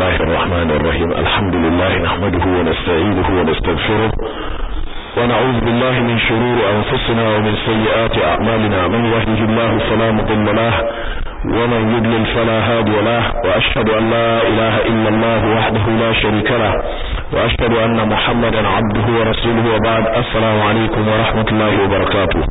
الله الرحمن الرحيم الحمد لله نحمده ونستعينه ونستغفره ونعوذ بالله من شرور أنفسنا ومن سيئات أعمالنا من يهده الله فلا مضل له ومن يضلل فلا هادي له وأشهد أن لا إله إلا الله وحده لا شريك له وأشهد أن محمدا عبده ورسوله وبعد السلام عليكم ورحمة الله وبركاته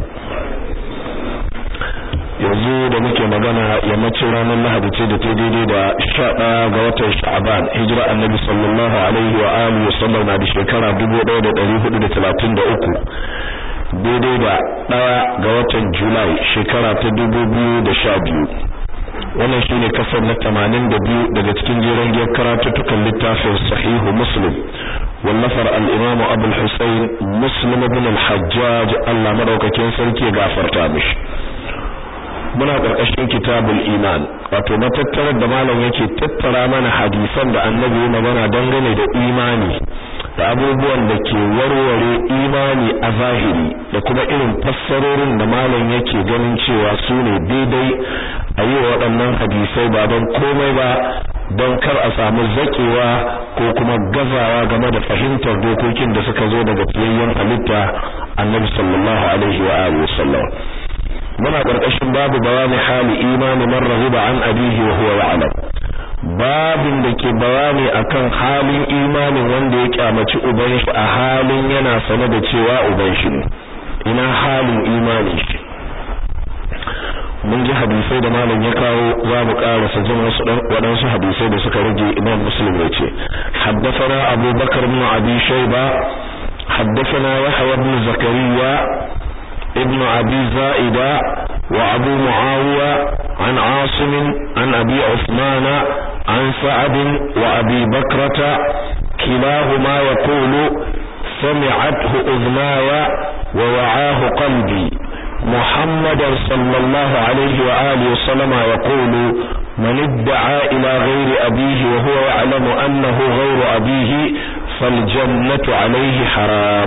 yanzu da muke magana yammacin ranar lahadi ce da ta daidai da sha ɗaya ga watan sha'aban hijira annabi sallallahu alaihi wa alihi wasallam na da shekara dubu ɗaya da ɗari hudu da talatin da uku daidai da ɗaya ga watan julai shekara ta dubu biyu da sha biyu wannan shine kasar na tamanin da biyu daga cikin jeren giyar karatuttukan littafin sahihu muslim wallafar al-imam abul husayn muslim ibn al-hajjaj Allah madaukakin sarki ya gafarta mishi muna ƙarƙashin kitabul iman wato matattarar da malam yake tattara mana hadisan da annabi ya magana dangane da imani da abubuwan da ke warware imani a zahiri da kuma irin fassarorin da malam yake ganin cewa su ne daidai a yi waɗannan hadisai ba don komai ba don kar a samu zaƙewa ko kuma gazawa game da fahimtar dokokin da suka zo daga fiyayyen halitta annabi sallallahu alaihi wa alihi wasallam muna ƙarƙashin babu bayani hali imani man rahiba an abihi wa huwa ya'lam babin da ke bayani akan halin imanin wanda ya kyamaci uban shi a halin yana sane da cewa uban shi ne ina halin imanin shi mun ji hadisai da malam ya kawo za mu karasa jin wasu waɗansu hadisai da suka rage imam muslim ya ce haddathana abubakar ibn abi shayba haddathana yahya ibn zakariya ابن أبي زائدة وأبو معاوية عن عاصم عن أبي عثمان عن سعد وأبي بكرة كلاهما يقول سمعته أذناي ووعاه قلبي محمدا صلى الله عليه وآله وسلم يقول من ادعى إلى غير أبيه وهو يعلم أنه غير أبيه فالجنة عليه حرام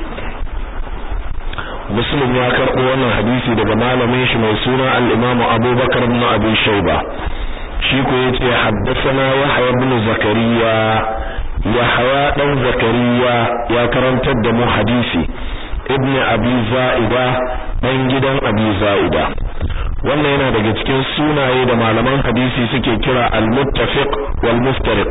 muslim ya karɓo wannan hadisi daga malamin shi mai suna al-imam abubakar ibn abi shayba shi ko yace haddathana yahya ibn zakariya yahya dan zakariya ya karantar da mu hadisi ibn abi za'ida dan gidan abi za'ida wannan yana daga cikin sunaye da malaman hadisi suke kira al-muttafiq wal muftariq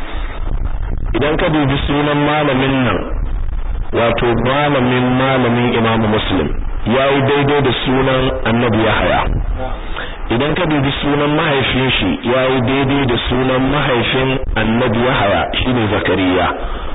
idan ka dubi sunan malamin nan wato malamin malamin Imam Muslim yayi daidai da sunan Annabi Yahya idan ka dubi sunan mahaifin shi yayi daidai da sunan mahaifin Annabi Yahya shine Zakariya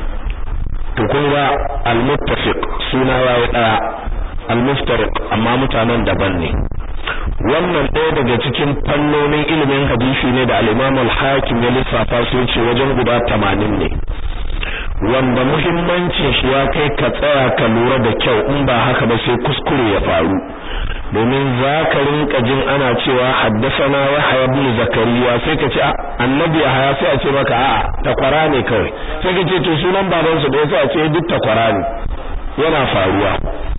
to kun ga al-muttafiq suna yayi daya al-muftariq amma mutanen daban ne wannan ɗaya daga cikin fannonin ilimin hadisi ne da al-Imam al-Hakim ya lissafa su ce wajen guda 80 ne wanda muhimmancin shi ya kai ka tsaya ka lura da kyau in ba haka ba sai kuskure ya faru domin za ka rinka jin ana cewa haddasana Yahya ibn Zakariya sai ka ce annabi Yahya sai a ce maka a'a takwara ne kawai sai ka ce to sunan baban su da sai a ce duk takwara ne yana faruwa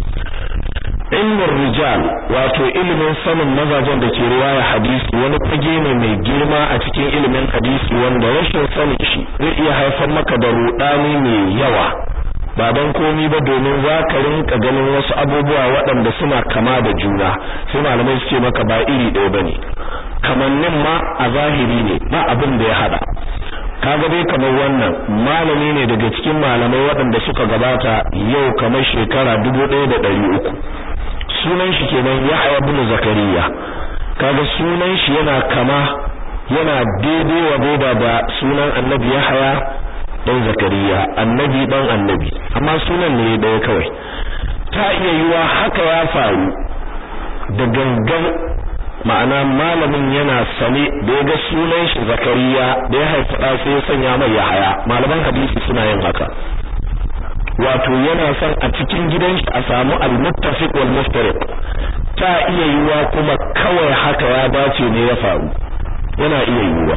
ilmin rijal wato ilimin sanin mazajen da ke riwaya hadisi wani fage ne mai girma a cikin ilimin hadisi wanda rashin sanin shi zai iya haifar maka da rudani mai yawa ba don komi ba domin za ka rinka ganin wasu abubuwa waɗanda suna kama da juna sai malamai su ce maka ba iri ɗaya bane kamannin ma a zahiri ne ba abin da ya hada kaga dai kamar wannan malami ne daga cikin malamai waɗanda suka gabata yau kamar shekara dubu ɗaya da ɗari uku sunan shi kenan Yahya ibn Zakariya kaga sunan shi yana kama yana daidai wa daida da sunan Annabi Yahya dan Zakariya annabi dan annabi amma sunan ne daya kawai ta iya yiwa haka ya faru da gangan ma'ana malamin yana sane da ya ga sunan shi Zakariya da ya haifa da sai ya sanya mai Yahya malaman hadisi suna yin haka wato yana son a cikin gidan shi a samu al-muttafiq wal muftariq ta iya yiwa kuma kawai haka ya dace ne ya faru yana iya yiwa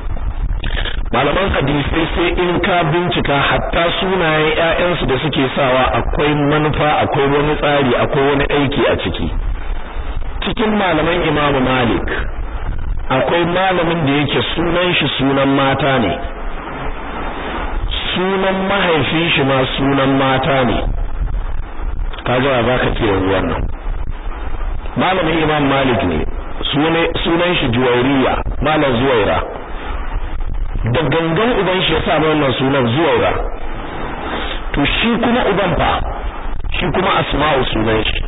malaman hadisi sai in ka bincika hatta sunayen ƴaƴansu da suke sawa akwai manufa akwai wani tsari akwai wani aiki a ciki cikin malaman Imam Malik akwai malamin da yake sunan shi sunan mata ne sunan mahaifin shi ma sunan mata ne kaga ba ka ce yanzu wannan malamin imam malik ne sunan shi juwairiya malam zuwaira da gangan uban shi ya sa wannan sunan zuwaira to shi kuma uban fa shi kuma asma'u sunan shi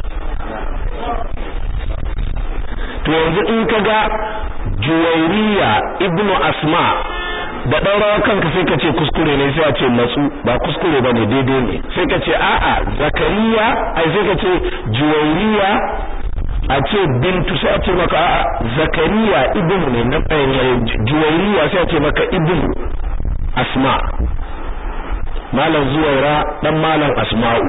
to yanzu in ka ga juwairiya ibnu asma da ɗaurawa kanka sai ka ce kuskure ne sai a ce matsu ba kuskure ba ne daidai ne sai ka ce a'a zakariya ai sai ka ce juwairiya a ce bintu sai a ce maka a'a zakariya ibnu ne na juwairiya sai a ce maka ibnu asma malam zuwaira dan malam asma'u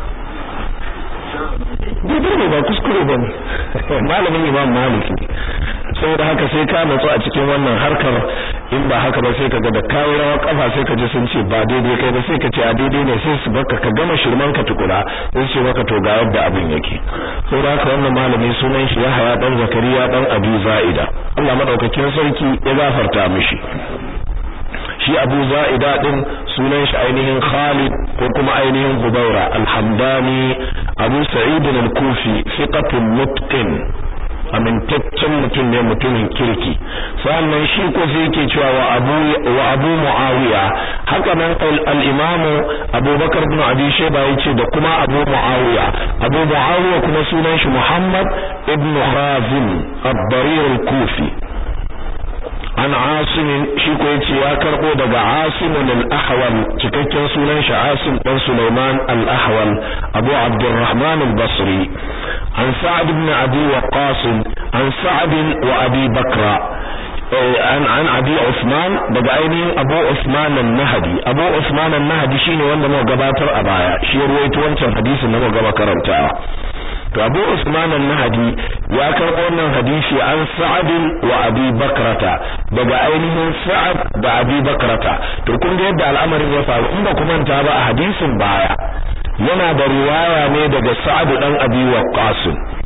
daidai ne ba kuskure ba ne malamin imam malik ne saboda haka sai ka natsu a cikin wannan harkar in ba haka ba sai ka ga da kawo rawa kafa sai ka ji sun ce ba daidai kai ba sai ka ce a daidai ne sai su baka ka gama shirman ka tukura sai ce maka to ga yadda abin yake saboda haka wannan malami sunan shi Yahaya dan Zakariya dan Abi Za'ida Allah madaukakin sarki ya gafarta mishi shi Abu Za'ida din sunan shi ainihin Khalid ko kuma ainihin Hubaira al-Hamdani Abu Sa'id al-Kufi fiqatun mutqin amintaccen mutum ne mutumin kirki sannan shi ko sai yake cewa wa Abu wa Abu Muawiya haka nan al-Imam Abu Bakar ibn Abi Shayba yace da kuma Abu Muawiya Abu Muawiya kuma sunan shi Muhammad ibn Khazim ad-Darir al-Kufi an asim shi ko yace ya karbo daga asim al-ahwal cikakken sunan shi asim dan sulaiman al-ahwal abu abdurrahman al-basri an sa'd ibn abi waqas an sa'd wa abi bakra an an abi usman daga ainihin abu usman an-nahdi abu usman an-nahdi shine wanda muka gabatar a baya shi ya ruwaito wancan hadisin da muka gaba karantawa to Abu Usman an-Nahdi ya karɓo wannan hadisi an Sa'ad wa Abi Bakrata daga ainihin Sa'ad da Abi Bakrata to kun ga yadda al'amarin ya faru in ba ku manta ba a hadisin baya yana da riwaya ne daga Sa'ad dan Abi Waqqas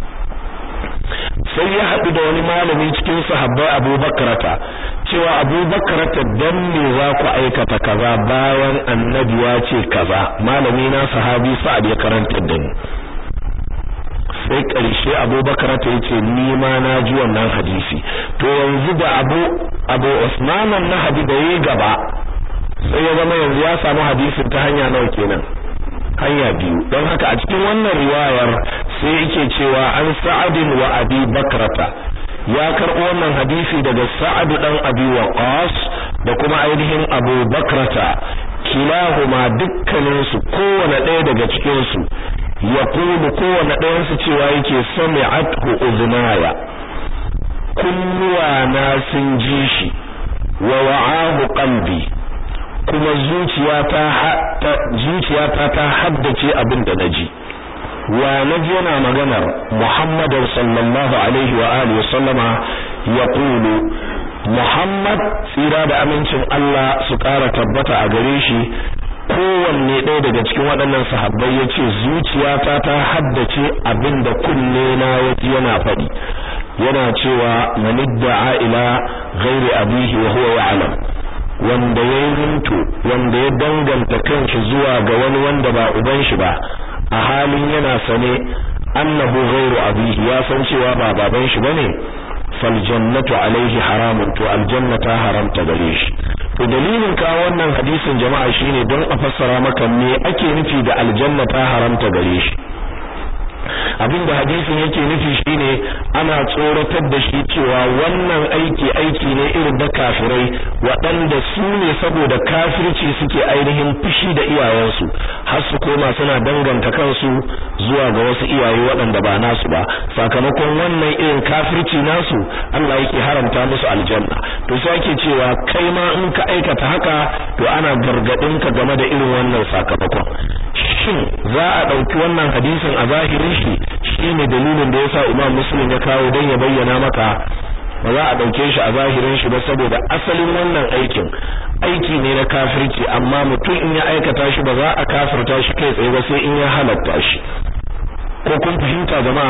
sai ya haɗu da wani malami cikin sahabbai Abu Bakrata cewa Abu Bakrata dan me za ku aikata kaza bayan annabi ya ce kaza malami na sahabi Sa'ad ya karanta da ni sai ƙarshe abubakar ta yace ni ma na ji wannan hadisi to yanzu da abu abu usman na hadi da yi gaba sai ya zama yanzu ya samu hadisin ta hanya nawa kenan hanya biyu don haka a cikin wannan riwayar sai yake cewa an sa'adin wa abi bakrata ya karɓo wannan hadisi daga sa'ad dan abi waqas da kuma ainihin abu bakrata kilahuma dukkaninsu kowane ɗaya daga cikinsu yaqulu kowane ɗayan su cewa yake sami'athu uzunaya kunnuwa na sun ji shi wa wa'ahu qalbi kuma zuciyata zuciyata ta haddace abin da naji wa naji yana maganar Muhammad sallallahu alaihi wa alihi sallama yaqulu Muhammad tsira da amincin Allah su ƙara tabbata a gare shi kowanne ɗaya daga cikin waɗannan sahabbai ya ce zuciyata ta haddace abin da kunne na yaji yana faɗi yana cewa manidda'a ila ghairi abihi wa huwa ya'lam wanda ya rinto wanda ya danganta kanshi zuwa ga wani wanda ba uban shi ba a halin yana sane annahu ghairu abihi ya san cewa ba baban shi bane fal jannatu alaihi haramun to aljanna ta haramta gare shi to dalilin ka wannan hadisin jama'a shine don a fassara maka me ake nufi da aljanna ta haramta gare shi abinda hadisin yake nufi shine ana tsoratar da shi cewa wannan aiki aiki ne irin da kafirai waɗanda su ne saboda kafirci suke ainihin fushi da iyayensu har su koma suna danganta kansu zuwa ga wasu iyaye waɗanda ba nasu ba sakamakon wannan irin kafirci nasu Allah yake haramta musu aljanna to sai ake cewa kai ma in ka aikata haka to ana gargadin ka game da irin wannan sakamakon shin za a ɗauki wannan hadisin a zahirin shi shine dalilin da yasa Imam Muslim ya kawo dan ya bayyana maka ba za a dauke shi a zahirin shi ba saboda asalin wannan aikin aiki ne na kafirci amma mutum in ya aikata shi ba za a kafirta shi kai tsaye ba sai in ya halatta shi ko kun fahimta jama'a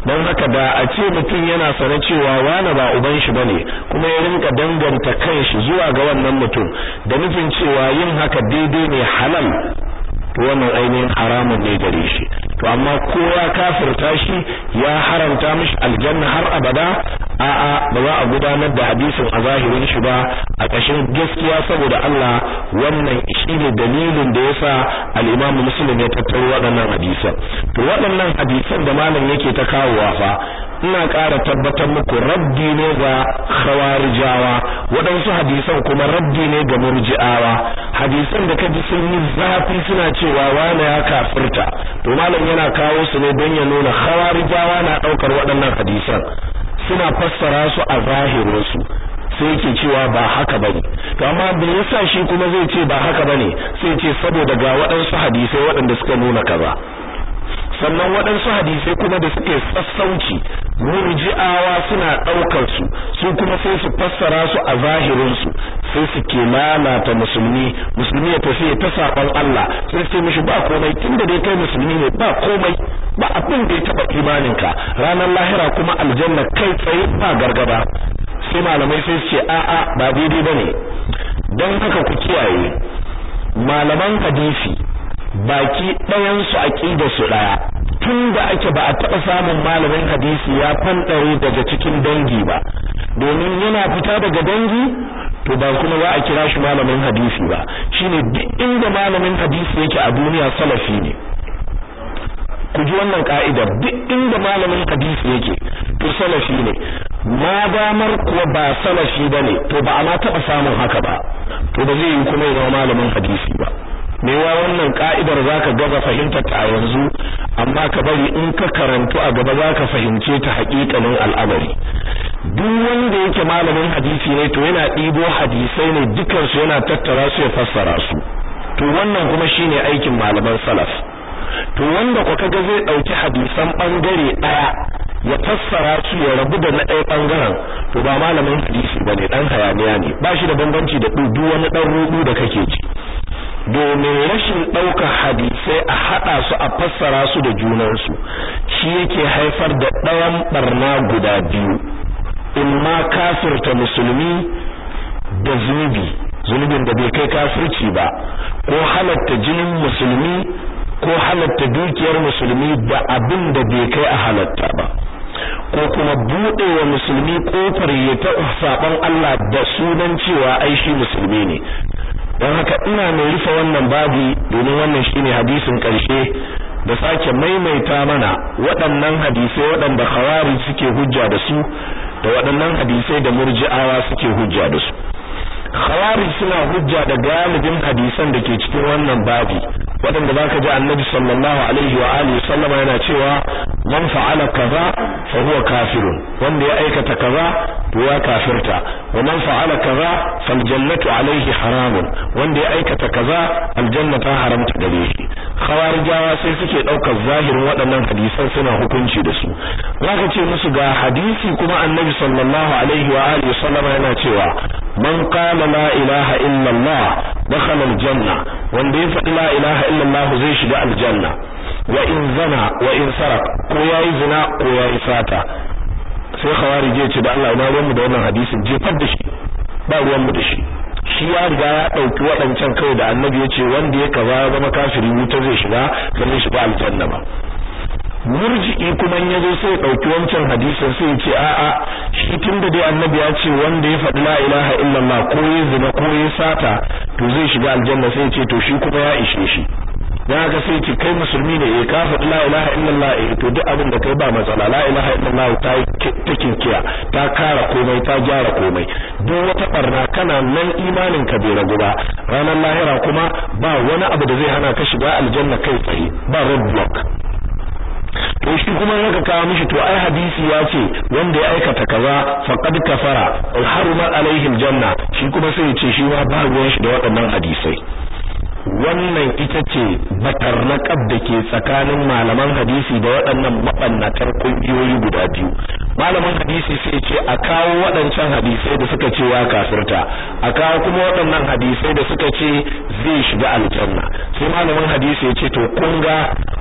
don haka da a ce mutum yana sane cewa wani ba uban shi bane kuma ya rinka danganta kanshi zuwa ga wannan mutum da nufin cewa yin haka daidai ne halal to wannan ainihin haramun ne gare shi to amma kowa kafirta shi ya haramta mishi aljanna har abada a'a ba za a gudanar da hadisin a zahirin shi ba a ƙashin gaskiya saboda Allah wannan shine dalilin da yasa al-Imam Muslim ya tattaro waɗannan hadisan to waɗannan hadisan da malam yake ta kawowa fa ina ƙara tabbatar muku raddi ne ga khawarijawa waɗansu hadisan kuma raddi ne ga murji'awa hadisan da kaji sun yi zafi suna cewa wani ya kafirta to malam yana kawo su ne don ya nuna khawarijawa na ɗaukar waɗannan hadisan suna fassara su a zahirin su sai yake cewa ba haka bane to amma me yasa shi kuma zai ce ba haka bane sai ce saboda ga waɗansu hadisai waɗanda suka nuna kaza sannan waɗansu hadisai kuma da suke sassauci murji'awa suna ɗaukar su su kuma sai su fassara su a zahirin su sai su ke lalata musulmi musulmi ya tafi ta saban Allah sai su mishi ba komai tunda dai kai musulmi ne ba komai ba abin da ya taba imaninka ranar lahira kuma aljanna kai tsaye ba gargaba sai malamai sai su ce a'a ba daidai bane don haka ku kiyaye malaman hadisi baki ɗayan su aqidar su daya tun da ake ba a taɓa samun malamin hadisi ya fanɗare daga cikin dangi ba domin yana fita daga dangi to ba kuma za a kira shi malamin hadisi ba shine duk inda malamin hadisi yake a duniya salafi ne ku ji wannan ka'idar duk inda malamin hadisi yake to salafi ne ma damar kuwa ba salafi bane to ba a ma taɓa samun haka ba to ba zai yi kuma ya zama malamin hadisi ba mewa wannan ka'idar zaka gaza fahimtar ta yanzu amma ka bari in ka karantu a gaba zaka fahimce ta haƙiƙanin al'amari duk wanda yake malamin hadisi ne to yana ɗibo hadisai ne dukan su yana tattara su ya fassara su to wannan kuma shine aikin malaman salaf to wanda ko kaga zai dauki hadisan bangare daya ya fassara su ya rabu da na ɗaya bangaren to ba malamin hadisi bane dan hayaniya ne ba shi da bambanci da duk wani dan rudu da kake ji domin rashin ɗaukar hadisai a haɗa su a fassara su da junansu shi yake haifar da ɗayan barna guda biyu in ma kafirta musulmi da zunubi zunubin da bai kai kafirci ba ko halatta jinin musulmi ko halatta dukiyar musulmi da abin da bai kai a halatta ba ko kuma buɗe wa musulmi kofar ya ta saban Allah da sunan cewa ai shi musulmi ne don haka ina mai rufe wannan babi domin wannan shine hadisin ƙarshe da sake maimaita mana waɗannan hadisai waɗanda khawari suke hujja da su da waɗannan hadisai da murji'awa suke hujja da su khawari suna hujja da galibin hadisan da ke cikin wannan babi waɗanda zaka ji annabi sallallahu alaihi wa alihi sallama yana cewa man fa'ala kaza fa huwa kafirun wanda ya aikata kaza to ya kafirta wa man fa'ala kaza fal jannatu alaihi haramun wanda ya aikata kaza aljanna ta haramta gare shi khawarijawa sai suke daukar zahirin waɗannan hadisan suna hukunci da su zaka ce musu ga hadisi kuma annabi sallallahu alaihi wa alihi sallama yana cewa man qala la ilaha illa allah dakhala aljanna wanda ya faɗi la ilaha illa allah zai shiga aljanna wa in zana wa in sarak ko yayi zina ko yayi sata sai khawarije ce da Allah ina ruwan mu da wannan hadisin jefar da shi ba ruwan mu da shi shi ya riga ya dauki waɗancan kawai da annabi ya ce wanda ya kaza ya zama kafiri wuta zai shiga zai shiga aljanna ba murji'i kuma ya zo sai ya dauki wancan hadisin sai ya ce a'a shi tunda dai annabi ya ce wanda ya faɗi la ilaha illallah ko ya zina ko ya sata to zai shiga aljanna sai ya ce to shi kuma ya ishe shi dan haka sai ce kai musulmi ne eh ka faɗi la ilaha illallah eh to duk abin da kai ba matsala la ilaha illallah ta ta kinkiya ta kara komai ta gyara komai duk wata barna kana nan imanin ka bai ragu ba ranar lahira kuma ba wani abu da zai hana ka shiga aljanna kai tsaye ba road block to shi kuma haka kawo mishi to ai hadisi ya ce wanda ya aikata kaza faqad kafara haruma alaihi aljanna shi kuma sai ya ce shi ma ba ruwan shi da waɗannan hadisai wannan ita ce batarnaqab da ke tsakanin malaman hadisi da waɗannan mabannatar kungiyoyi guda biyu malaman hadisi sai ce a kawo waɗancan hadisai da suka ce ya kafirta a kawo kuma waɗannan hadisai da suka ce zai shiga aljanna sai malaman hadisi ya ce to kun ga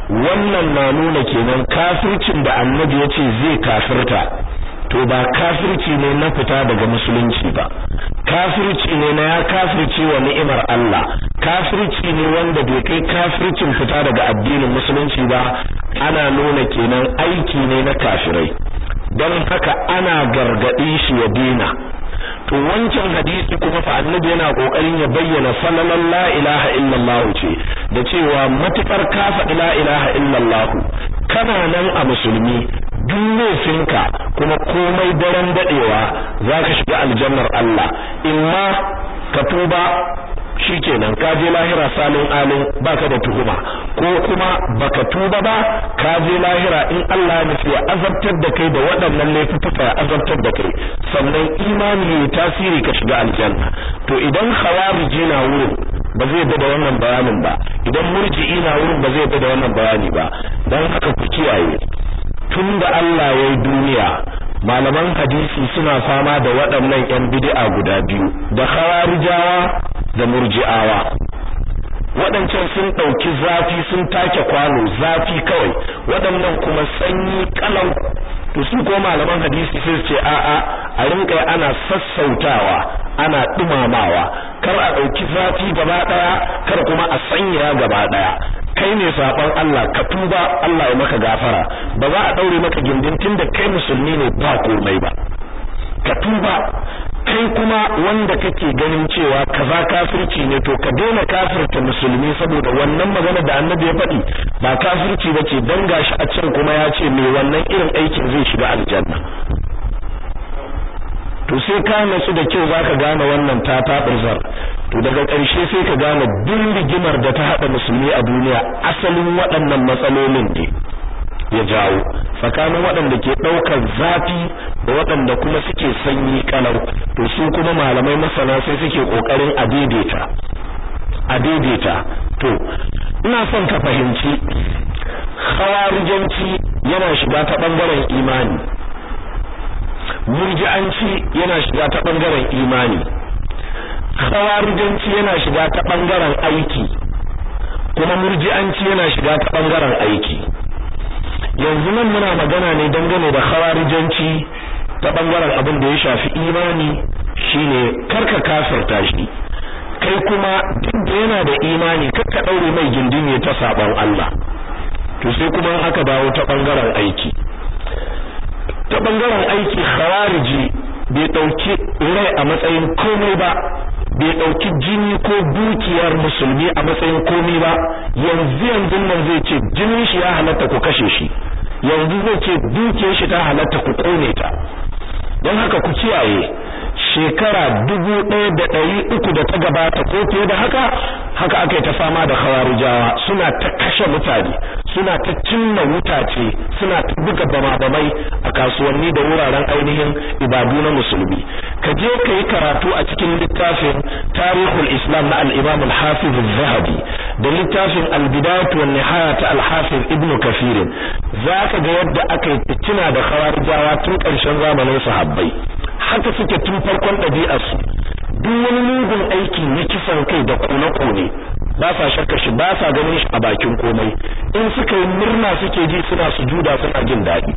wannan na nuna kenan kafircin da annabi ya ce zai kafirta to ba kafirci ne na fita daga musulunci ba kafirci ne na ya kafirci wa ni'imar Allah kafirci ne wanda bai kai kafircin fita daga addinin musulunci ba ana nuna kenan aiki ne na kafirai don haka ana gargaɗi shi ya dina to wancan hadisi kuma fa annabi yana kokarin ya bayyana falalan la ilaha illallah ce da cewa matukar ka faɗi la ilaha illallah kana nan a musulmi duk laifinka kuma komai daren dadewa zaka shiga aljannar Allah imma ka tuba shikenan ka je lahira salin alin baka da tuhuma ko kuma baka tuba ba ka je lahira in Allah ya nufi ya azabtar da kai da waɗannan laifuka ya azabtar da kai sannan imani ya tasiri ka shiga aljanna to idan khawariji na wurin ba zai da da wannan bayanin ba idan murji'i na wurin ba zai da da wannan bayani ba dan haka ku kiyaye tunda Allah ya yi duniya malaman hadisi suna fama da waɗannan ƴan bid'a guda biyu da khawarijawa da murji'awa waɗancan sun ɗauki zafi sun take kwano zafi kawai waɗannan kuma sanyi kalau to su ko malaman hadisi sai su ce a'a a rinka ana sassautawa ana dumamawa kar a ɗauki zafi gaba ɗaya kar kuma a sanya gaba ɗaya kai ne saban Allah ka tuba Allah ya maka gafara ba za a daure maka gindin tunda kai musulmi ne ba komai ba ka tuba kai kuma wanda kake ganin cewa kaza kafirci ne to ka daina kafirta musulmi saboda wannan magana da annabi ya faɗi ba kafirci bace dan gashi a can kuma ya ce me wannan irin aikin zai shiga aljanna to sai ka natsu da kyau zaka gane wannan ta tabirzar to daga ƙarshe sai ka gane duk rigimar da ta haɗa musulmi a duniya asalin waɗannan matsalolin ne ya jawo tsakanin waɗanda ke ɗaukar zafi da waɗanda kuma suke sanyi kalau to su kuma malamai masana sai suke ƙoƙarin a daidaita a daidaita to ina son ka fahimci khawarijanci yana shiga ta ɓangaren imani murji'anci yana shiga ta ɓangaren imani khawarijanci yana shiga ta ɓangaren aiki kuma murji'anci yana shiga ta ɓangaren aiki yanzu nan muna magana ne dangane da khawarijanci ta bangaren abin da ya shafi imani shine karka kafirta shi kai kuma duk da yana da imani karka daure mai gindin ta saban Allah to sai kuma aka dawo ta bangaren aiki ta bangaren aiki khawariji bai dauki rai a matsayin komai ba bai dauki jini ko dukiyar musulmi a matsayin komai ba yanzu yanzu nan zai ce jinin shi ya halatta ku kashe shi yanzu zai ce dukiyar shi ta halatta ku kone ta don haka ku kiyaye shekara dubu ɗaya da ɗari uku da ta gabata ko fiye da haka haka aka yi ta fama da hawarijawa suna ta kashe mutane suna ta cinna wutace suna ta buga bama-bamai a kasuwanni da wuraren ainihin ibadu na musulmi ka je ka yi karatu a cikin littafin tarihul islam na al-imam al-hafiz az-zahabi da littafin al-bidayat wa nihaya ta al-hafiz ibn kafir zaka ga yadda aka yi fitina da khawarijawa tun ƙarshen zamanin sahabbai haka suke tun farkon ɗabi'arsu duk wani mugun aiki na kisan kai da kone-kone ba sa shakka shi ba sa ganin shi a bakin komai in suka yi murna suke ji suna sujuda suna jin daɗi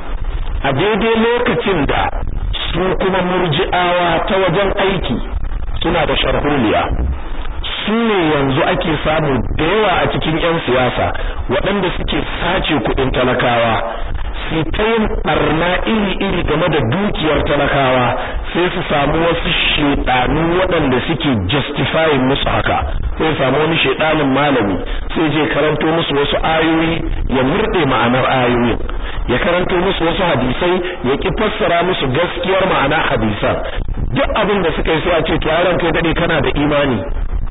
a daidai lokacin da su kuma murji'awa ta wajen aiki suna da sharholiya su ne yanzu ake samu da yawa a cikin 'yan siyasa waɗanda suke sace kuɗin talakawa su ta yin ɓarna iri-iri game da dukiyar talakawa sai su samu wasu shaidanu waɗanda suke justifying musu haka sai samu wani shaidanin malami sai je karanto musu wasu ayoyi ya murɗe ma'anar ayoyin ya karanto musu wasu hadisai ya ki fassara musu gaskiyar ma'ana hadisan duk abin da suka yi sai a ce to yaron kai dade kana da imani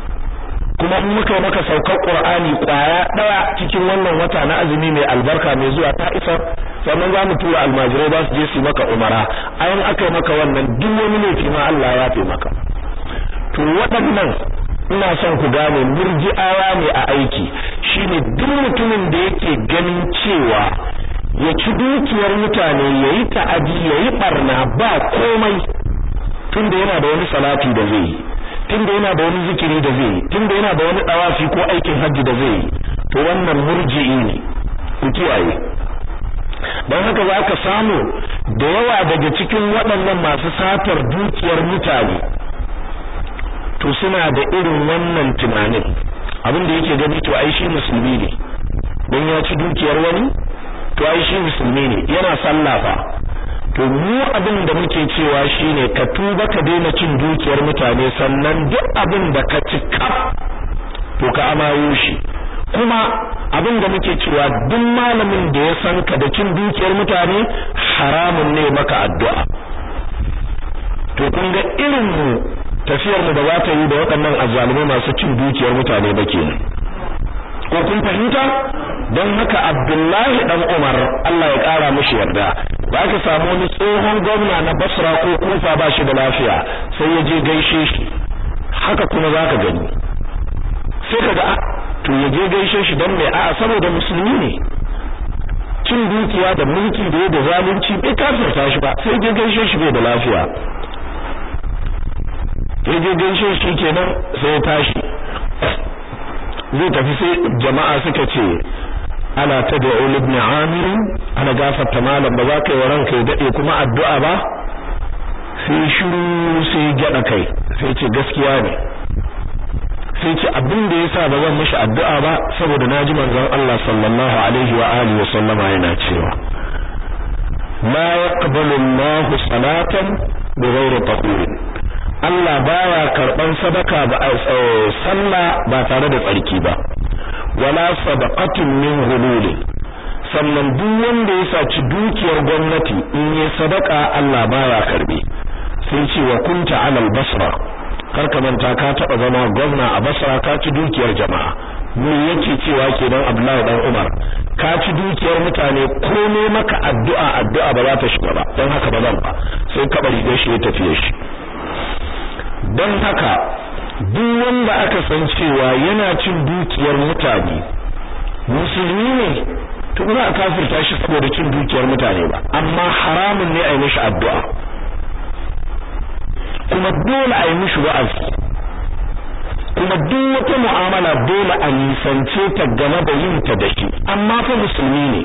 kuma in muka maka saukar Qur'ani kwaya daya cikin wannan wata na azumi mai albarka mai zuwa ta isa sannan za mu tura almajirai ba su je su maka umara ayan aka yi maka wannan duk wani laifi ma Allah ya fi maka to waɗannan ina son ku gane murji'awa ne a aiki shine duk mutumin da yake ganin cewa ya ci dukiyar mutane yayi ta'adi yayi barna ba komai tunda yana da wani salati da zai yi tunda yana da wani zikiri da zai yi tunda yana da wani dawafi ko aikin hajji da zai yi to wannan murji'i ne ku kiyaye don haka za ka samu da yawa daga cikin waɗannan masu satar dukiyar mutane to suna da irin wannan tunanin abin da yake gani to ai shi musulmi ne don ya ci dukiyar wani to ai shi musulmi ne yana sallah fa to mu abin da muke cewa shine ka tuba ka daina cin dukiyar mutane sannan duk abin da ka ci kaf to ka amayo shi kuma abin da muke cewa duk malamin da ya san ka da cin dukiyar mutane haramun ne maka addu'a to kun ga irin mu tafiyar mu da za ta yi da waɗannan azzalumai masu cin dukiyar mutane ba kenan ko kun fahimta don haka Abdullahi dan Umar Allah ya kara mishi yarda ba ka samu wani tsohon gwamna na Basra ko Kufa ba shi da lafiya sai ya je gaishe shi haka kuma zaka gani sai kaga to ya je gaishe shi dan mai a'a saboda musulmi ne cin dukiya da mulki da ya da zalunci bai kafirta shi ba sai je gaishe shi bai da lafiya ya je gaishe shi kenan sai ya tashi zai tafi sai jama'a suka ce ala tad'u ibn amir ana gafarta malam ba za ka yi wa ranka ya dade kuma addu'a ba sai shiru sai gyada kai sai ce gaskiya ne sai ce abin da yasa ba zan mishi addu'a ba saboda naji manzon Allah sallallahu alaihi wa alihi wa sallama yana cewa la yaqbalu Allahu salatan bighairi tahur Allah baya karban sadaka ba sallah ba tare da tsarki ba wala sadaqatin min hulul sannan duk wanda ya saci dukiyar gwamnati in yi sadaka Allah baya karbe sai ce wa kunta alal basra karka manta ka taba zama gwamna a basra ka ci dukiyar jama'a me yake cewa kenan Abdullahi dan Umar ka ci dukiyar mutane komai maka addu'a addu'a ba za ta shiga ba don haka ba zan ba sai ka bari shi ya tafiye shi don haka duk wanda aka san cewa yana cin dukiyar mutane musulmi ne to ba a kafirta shi saboda cin dukiyar mutane ba amma haramun ne a yi mishi addu'a kuma dole a yi mishi wa'azi kuma duk wata mu'amala dole a nisance ta game da yin ta da shi amma fa musulmi ne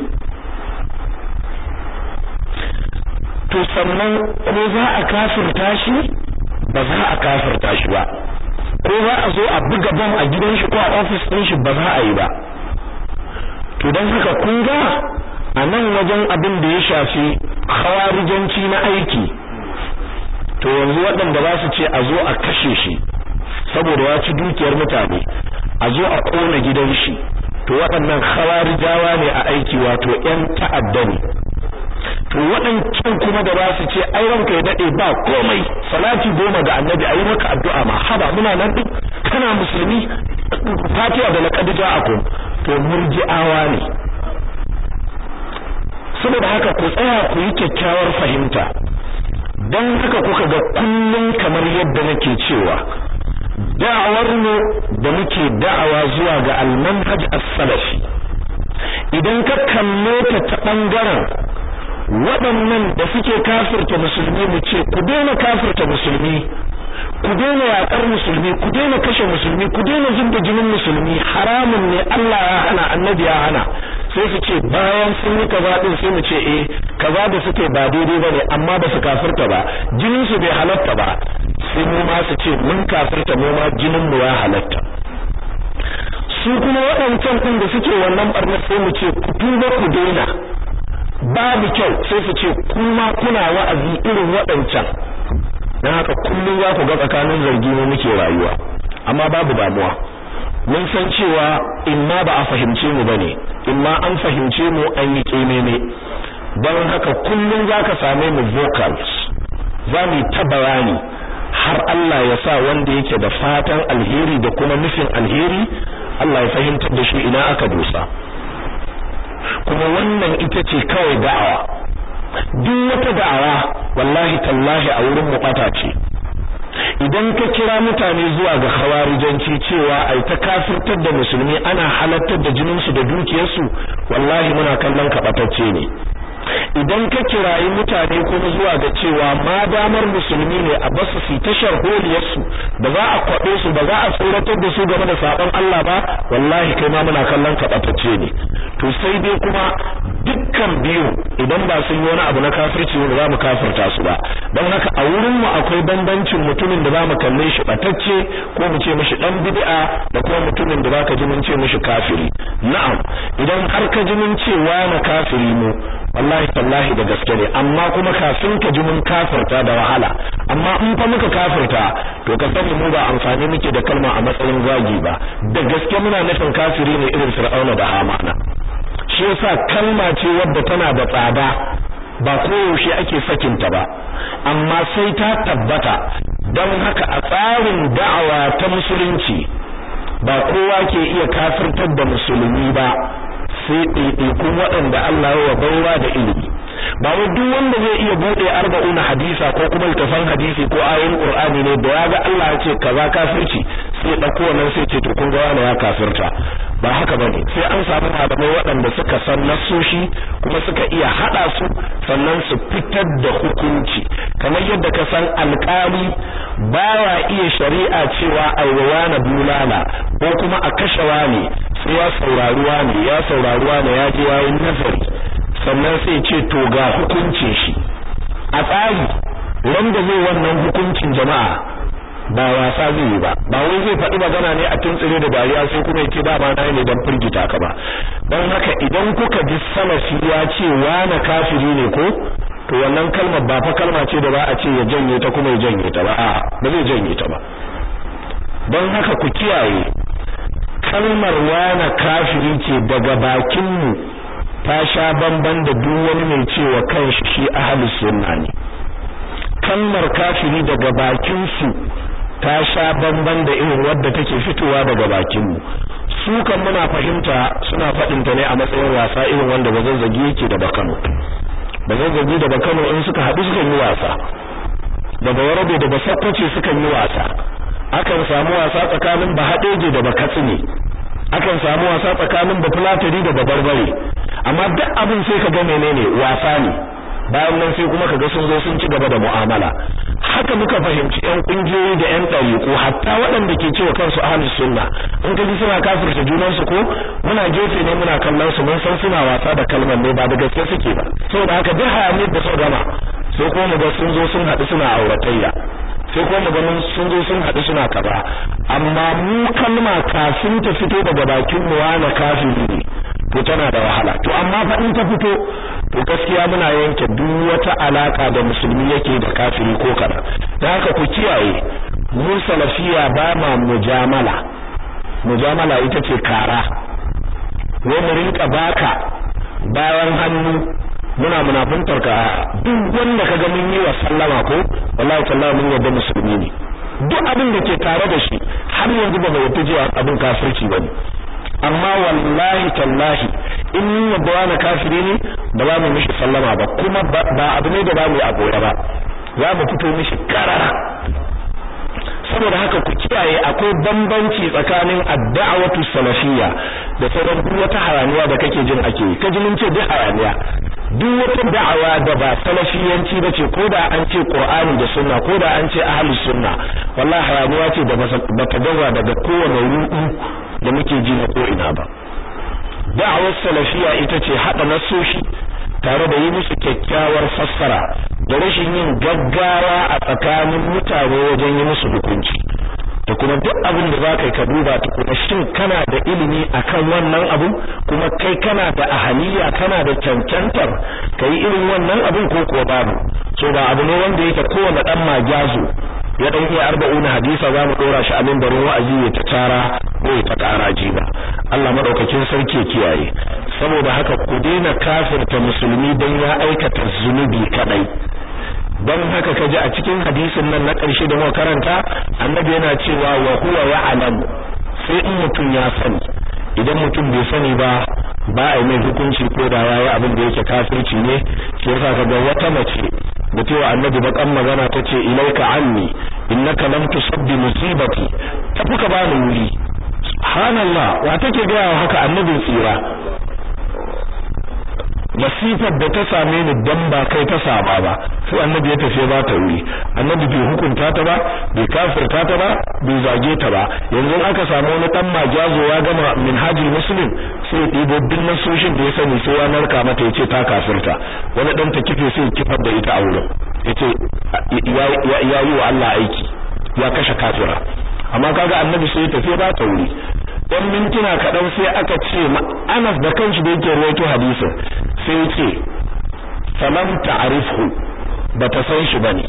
to sannan ko za a kafirta shi ba za a kafirta shi ba ko za a zo a buga bam a gidan shi ko a ofis ɗin shi ba za a yi ba to don haka kun ga a nan wajen abin da ya shafi khawarijanci na aiki to yanzu waɗanda za su ce a zo a kashe shi saboda ya ci dukiyar mutane a zo a ƙona gidan shi to waɗannan khawarijawa ne a aiki wato ƴan ta'adda ne to waɗancan kuma da ba su ce ai ranka ya dade ba komai salati goma ga annabi ayi maka addu'a ma haba muna nan din kana musulmi fatiha da laqad ja'akum to murji'awa ne saboda haka ku tsaya ku yi kyakkyawar fahimta dan haka kuka ga kullun kamar yadda nake cewa da'awar mu da muke da'awa zuwa ga al-manhaj as-salafi idan ka kalle ta ta bangaren waɗannan da suke kafirta musulmi mu ce ku daina kafirta musulmi ku daina yaƙar musulmi ku daina kashe musulmi ku daina zubda jinin musulmi haramun ne Allah ya hana annabi ya hana sai su ce bayan sun yi kaza din sai mu ce eh kaza da suke ba daidai bane amma ba su kafirta ba jinin su bai halatta ba sai mu ma su ce mun kafirta mu ma jinin mu ya halatta su kuma waɗancan din da suke wannan barna sai mu ce ku tuba ku daina babu kyau sai su ce kuma kuna wa'azi irin waɗancan dan haka kullum za ku ga tsakanin zargi ne muke rayuwa amma babu damuwa mun san cewa imma ba a fahimce mu bane imma an fahimce mu an yi kememe don haka kullum zaka same mu vocals za mu ta bayani har Allah ya sa wanda yake da fatan alheri da kuma nufin alheri Allah ya fahimtar da shi ina aka dosa kuma wannan ita ce kawai da'awa duk wata da'awa wallahi tallahi a wurin mu bata ce idan ka kira mutane zuwa ga khawarijanci cewa ai ta kafirtar da musulmi ana halattar da jinin su da dukiyar su wallahi muna kallon ka batacce ne idan ka kirayi mutane kuma zuwa ga cewa ma damar musulmi ne a basu su tashar holiyarsu ba za a kwaɓe su ba za a tsoratar da su game da sabon Allah ba wallahi kai ma muna kallon ka ɓatacce ne to sai dai kuma dukkan biyu idan ba sun yi wani abu na kafirci ne za mu kafirta su ba don haka a wurin mu akwai bambancin mutumin da za mu kalle shi ɓatacce ko mu ce mishi dan bid'a da kuma mutumin da zaka ji mun ce mishi kafiri na'am idan har ka ji mun ce na kafiri mu wallahi tallahi da gaske ne amma kuma kafin ka ji mun kafirta da wahala amma in fa muka kafirta to ka sani mu ba amfani muke da kalma a matsayin zagi ba da gaske muna nufin kafiri ne irin fir'auna da hamana shi yasa kalma ce wadda tana da tsada ba koyaushe ake sakinta ba amma sai ta tabbata don haka a tsarin da'awa ta musulunci ba kowa ke iya kafirtar da musulmi ba sai ɗaiɗaikun waɗanda Allah ya baiwa da ilimi ba wai duk wanda zai iya bude arba'una hadisa ko kuma littafan hadisi ko ayoyin qur'ani ne da ya ga Allah ya ce kaza kafirci sai ya dauko wannan sai ce to kun ga wani ya kafirta ba haka bane sai an samu malamai waɗanda suka san nasoshi kuma suka iya hada su sannan su fitar da hukunci kamar yadda ka san alƙali baya iya shari'a cewa aiwawa na bulala ko kuma a kashe wani sai ya saurari wani ya saurari wani ya je yayin nazari sannan sai ce to ga hukuncin shi a tsari wanda zai wannan hukuncin jama'a ba wasa zai yi ba ba wai zai faɗi magana ne a tuntsire da dariya sai kuma yake ba ma na ne dan firgita ka ba don haka idan kuka ji salafi ya ce wani kafiri ne ko to wannan kalmar ba fa kalma ce da ba a ce ya janye ta kuma ya janye ta ba a'a ba zai janye ta ba don haka ku kiyaye kalmar wani kafiri ce daga bakin mu ta sha bamban da duk wani mai cewa kanshi shi ahlus sunna ne kalmar kafiri daga bakin su ta sha bamban da irin wadda take fitowa daga bakin mu su kan muna fahimta suna faɗin ta ne a matsayin wasa irin wanda bazazzagi yake da bakano bazazzagi da bakano in suka haɗu sukan yi wasa da bawarabe da basakwace sukan yi wasa akan samu wasa tsakanin bahadeje da bakatsine akan samu wasa tsakanin bafulatari da babarbare amma duk abin sai ka ga menene wasa ne bayan nan sai kuma kaga sun zo sun ci gaba da mu'amala haka muka fahimci ƴan kungiyoyi da ƴan ɗariƙo hatta waɗanda ke cewa kansu ahlus sunna in kaji suna kafirta junan su ko muna gefe ne muna kallon su mun san suna wasa da kalmar ne ba da gaske suke ba saboda haka duk hayaniyar da suka gama sai kuma mu ga sun zo sun haɗu suna auratayya sai kuma ganin sun zo sun haɗu suna kaza amma mu kalma kafin ta fito daga bakin mu wani kafiri ne to tana da wahala to amma fa in ta fito to gaskiya muna yanke duk wata alaka da musulmi yake da kafiri ko kaza dan haka ku kiyaye mu salafiya ba ma mujamala mujamala ita ce kara wai mu rinka baka bayan hannu muna munafuntar ka duk wanda kaga mun yi wa sallama ko wallahi tallahi mun yadda musulmi ne duk abin da ke tare da shi har yanzu ba bai yadda cewa abin kafirci bane amma wallahi tallahi in mun yadda wani kafiri ne ba za mu mishi sallama ba kuma ba abu ne da ba mu a goye ba za mu fito mishi karara saboda haka ku kiyaye akwai bambanci tsakanin ad-da'watu salafiyya da sauran duk wata hayaniya da kake jin ake yi kaji mun ce duk hayaniya duk wata da'awa da ba salafiyanci bace ko da an ce qur'ani da sunna ko da an ce ahlus sunna wallahi hayaniya ce da ba ta gaza daga kowane ruɗu da muke ji na ko ina ba da'awar salafiyya ita ce hada nasoshi tare da yi musu kyakkyawar fassara da rashin yin gaggawa a tsakanin mutane wajen yi musu hukunci da kuma duk abin da zaka ka duba tukuna shin kana da ilimi akan wannan abu kuma kai kana da ahaliya kana da cancantar kai irin wannan abin ko kuwa babu so ba abu ne wanda yake kowane dan magazo ya dan iya arba'una hadisa za mu dora shi a mimbarin wa'azi ya ta tara ko ya ta karaji ba Allah madaukakin sarki ya kiyaye saboda haka ku daina kafirta musulmi dan ya aikata zunubi kadai dan haka kaji a cikin hadisin nan na ƙarshe da muka karanta annabi yana cewa wa huwa ya'lam sai in mutum ya sani idan mutum bai sani ba ba a yi mai hukunci ko da yayi abin da yake kafirci ne shi yasa kaga wata mace da cewa annabi bakan magana tace ilaika anni innaka lam tusabbi musibati tafi ka bani wuri subhanallah wa take ga haka annabin tsira masifar da ta same ni dan ba kai ta saba ba sai annabi ya tafi ba ta wuri annabi bai hukunta ta ba bai kafirta ta ba bai zage ta ba yanzu aka samu wani dan majazo ya gama minhajul muslim sai ɗibo duk nasoshin da ya sani sai ya narka mata yace ta kafirta wani dan ta kife sai kifar da ita a wurin yace ya yi wa Allah aiki ya kashe kafira amma kaga annabi sai ya tafi ba ta wuri dan mintuna kaɗan sai aka ce Anas da kanshi da yake rawaito hadisin sai ya ce falam ta'rifhu bata san shi bane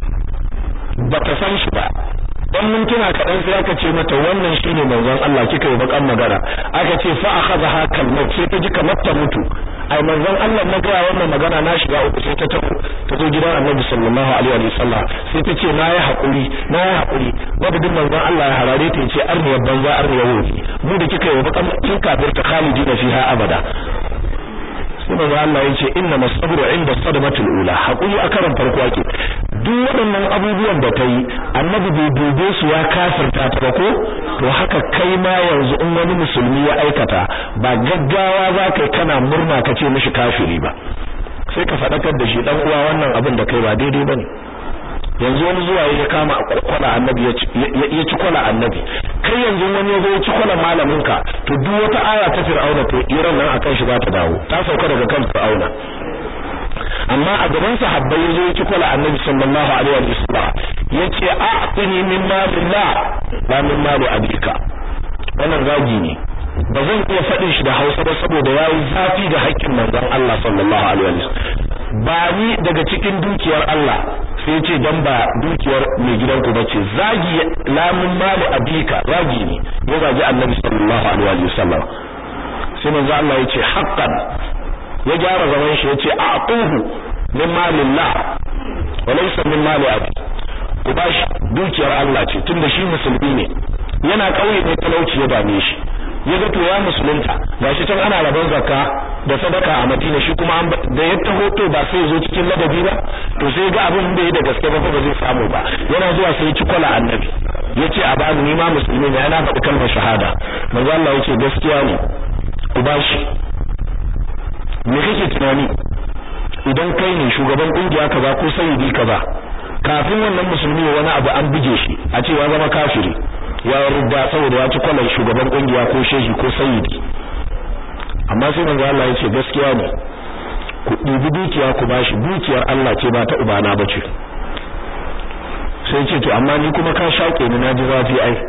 bata san shi ba dan mintuna kaɗan sai aka ce mata wannan shine manzon Allah kika yi bakan magana aka ce fa akhadha kalmat sai ta ji kamar ta mutu ai manzon Allah na ga wannan magana na shiga uku sai ta tafi ta zo gidan Annabi sallallahu alaihi wa sallam sai ta ce nayi hakuri nayi hakuri madadin manzon Allah ya harare ta yace arniya banza arniya wofi mu da kika yi bakan kin kafir ta khalidina fiha abada sai manzon Allah yace inna masabru inda sadmatul ula hakuri a karan farko ake duk waɗannan abubuwan da ta yi annabi bai dube su ya kafirta ta ba ko to haka kai ma yanzu in wani musulmi ya aikata ba gaggawa za ka kana murna ka ce mishi kafiri ba sai ka faɗakar da shi dan uwa wannan abin da kai ba daidai bane yanzu wani zuwa ya kama kwala annabi ya ci kwala annabi kai yanzu wani ya zo ya ci kwala malamin ka to duk wata aya ta fir'auna to iran nan akan shi ba ta dawo ta sauka daga kan fir'auna amma a gaban sahabbai yazo yake kula annabi sallallahu alaihi wa sallam yace a'tini min malillah la min mali abika wannan zagi ne ba zan iya faɗin shi da Hausa ba saboda yayi zafi ga haƙƙin manzon Allah sallallahu alaihi wa sallam ba ni daga cikin dukiyar Allah sai yace dan ba dukiyar mai gidanku bace zagi la min mali abika zagi ne ya zagi annabi sallallahu alaihi wa sallam sai manzon Allah yace haqqan ya gyara zaman shi yace aquhu min malillah wa laysa min mali abi ku bashi dukiyar Allah ce tunda shi musulmi ne yana kauye ne talauci ya dame shi ya ga to ya musulunta gashi can ana rabon zakka da sadaka a Madina shi kuma da ya taho to ba sai zo cikin ladabi ba to sai ga abin da ya da gaske ba ba zai samu ba yana zuwa sai ya ci kwala annabi yace a bani ni ma musulmi ne yana faɗi kalmar shahada manzo Allah yace gaskiya ne ku bashi me kake tunani idan kai ne shugaban kungiya kaza ko sayyidi kaza kafin wannan musulmi wani abu an bige shi a ce ya zama kafiri ya rudda saboda ya ci kwalan shugaban kungiya ko shehi ko sayyidi amma sai manzo Allah ya ce gaskiya ne ku ɗibi dukiya ku bashi dukiyar Allah ce ba ta ubana bace sai ce to amma ni kuma ka shake ni naji zafi ai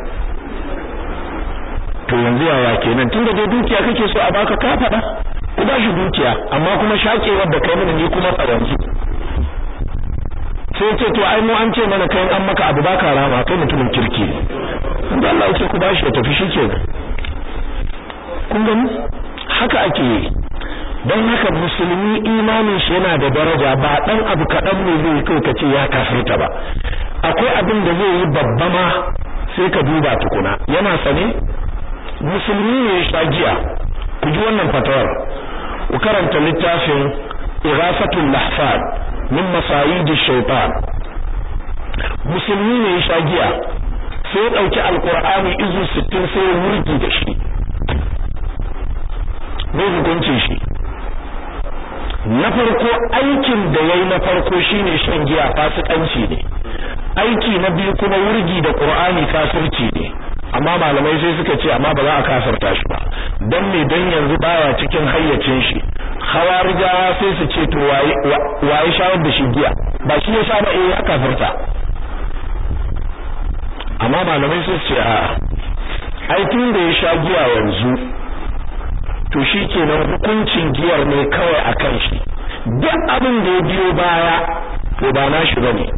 to yanzu yaya kenan tunda dai dukiya kake so a baka ka faɗa ku ba shi dukiya amma kuma shakewar da kai mana ni kuma tsaransu sai ce to ai mu an ce mana kai an maka abu baka rama kai mutumin kirki ne Allah ya ce ku ba shi ya tafi shikenan kun gani haka ake yi don haka musulmi imanin shi yana da daraja ba dan abu kaɗan ne zai kai ka ce ya kafirta ba akwai abin da zai yi babba ma sai ka duba tukuna yana sane musulmi ne ya sha giya ku ji wannan fatawar ku karanta littafin Ighafatul Lahfan min masayidi shaytan musulmi ne ya sha giya sai ya dauki alqur'ani izu 60 sai ya wurgi da shi ne hukuncin shi na farko aikin da yayi na farko shine shan giya fasikanci ne aiki na biyu kuma wurgi da qur'ani kafirci ne amma malamai sai suka ce amma ba za a kafirta shi ba dan me dan yanzu baya cikin hayyacin shi hawarijawa sai su ce to waye waye shawar da shi giya ba shi ya sha ba eh ya kafirta amma malamai sai su ce a ai tun da ya sha giya yanzu to shi kenan hukuncin giyar ne kawai a kan shi duk abin da ya biyo baya to ba na shi bane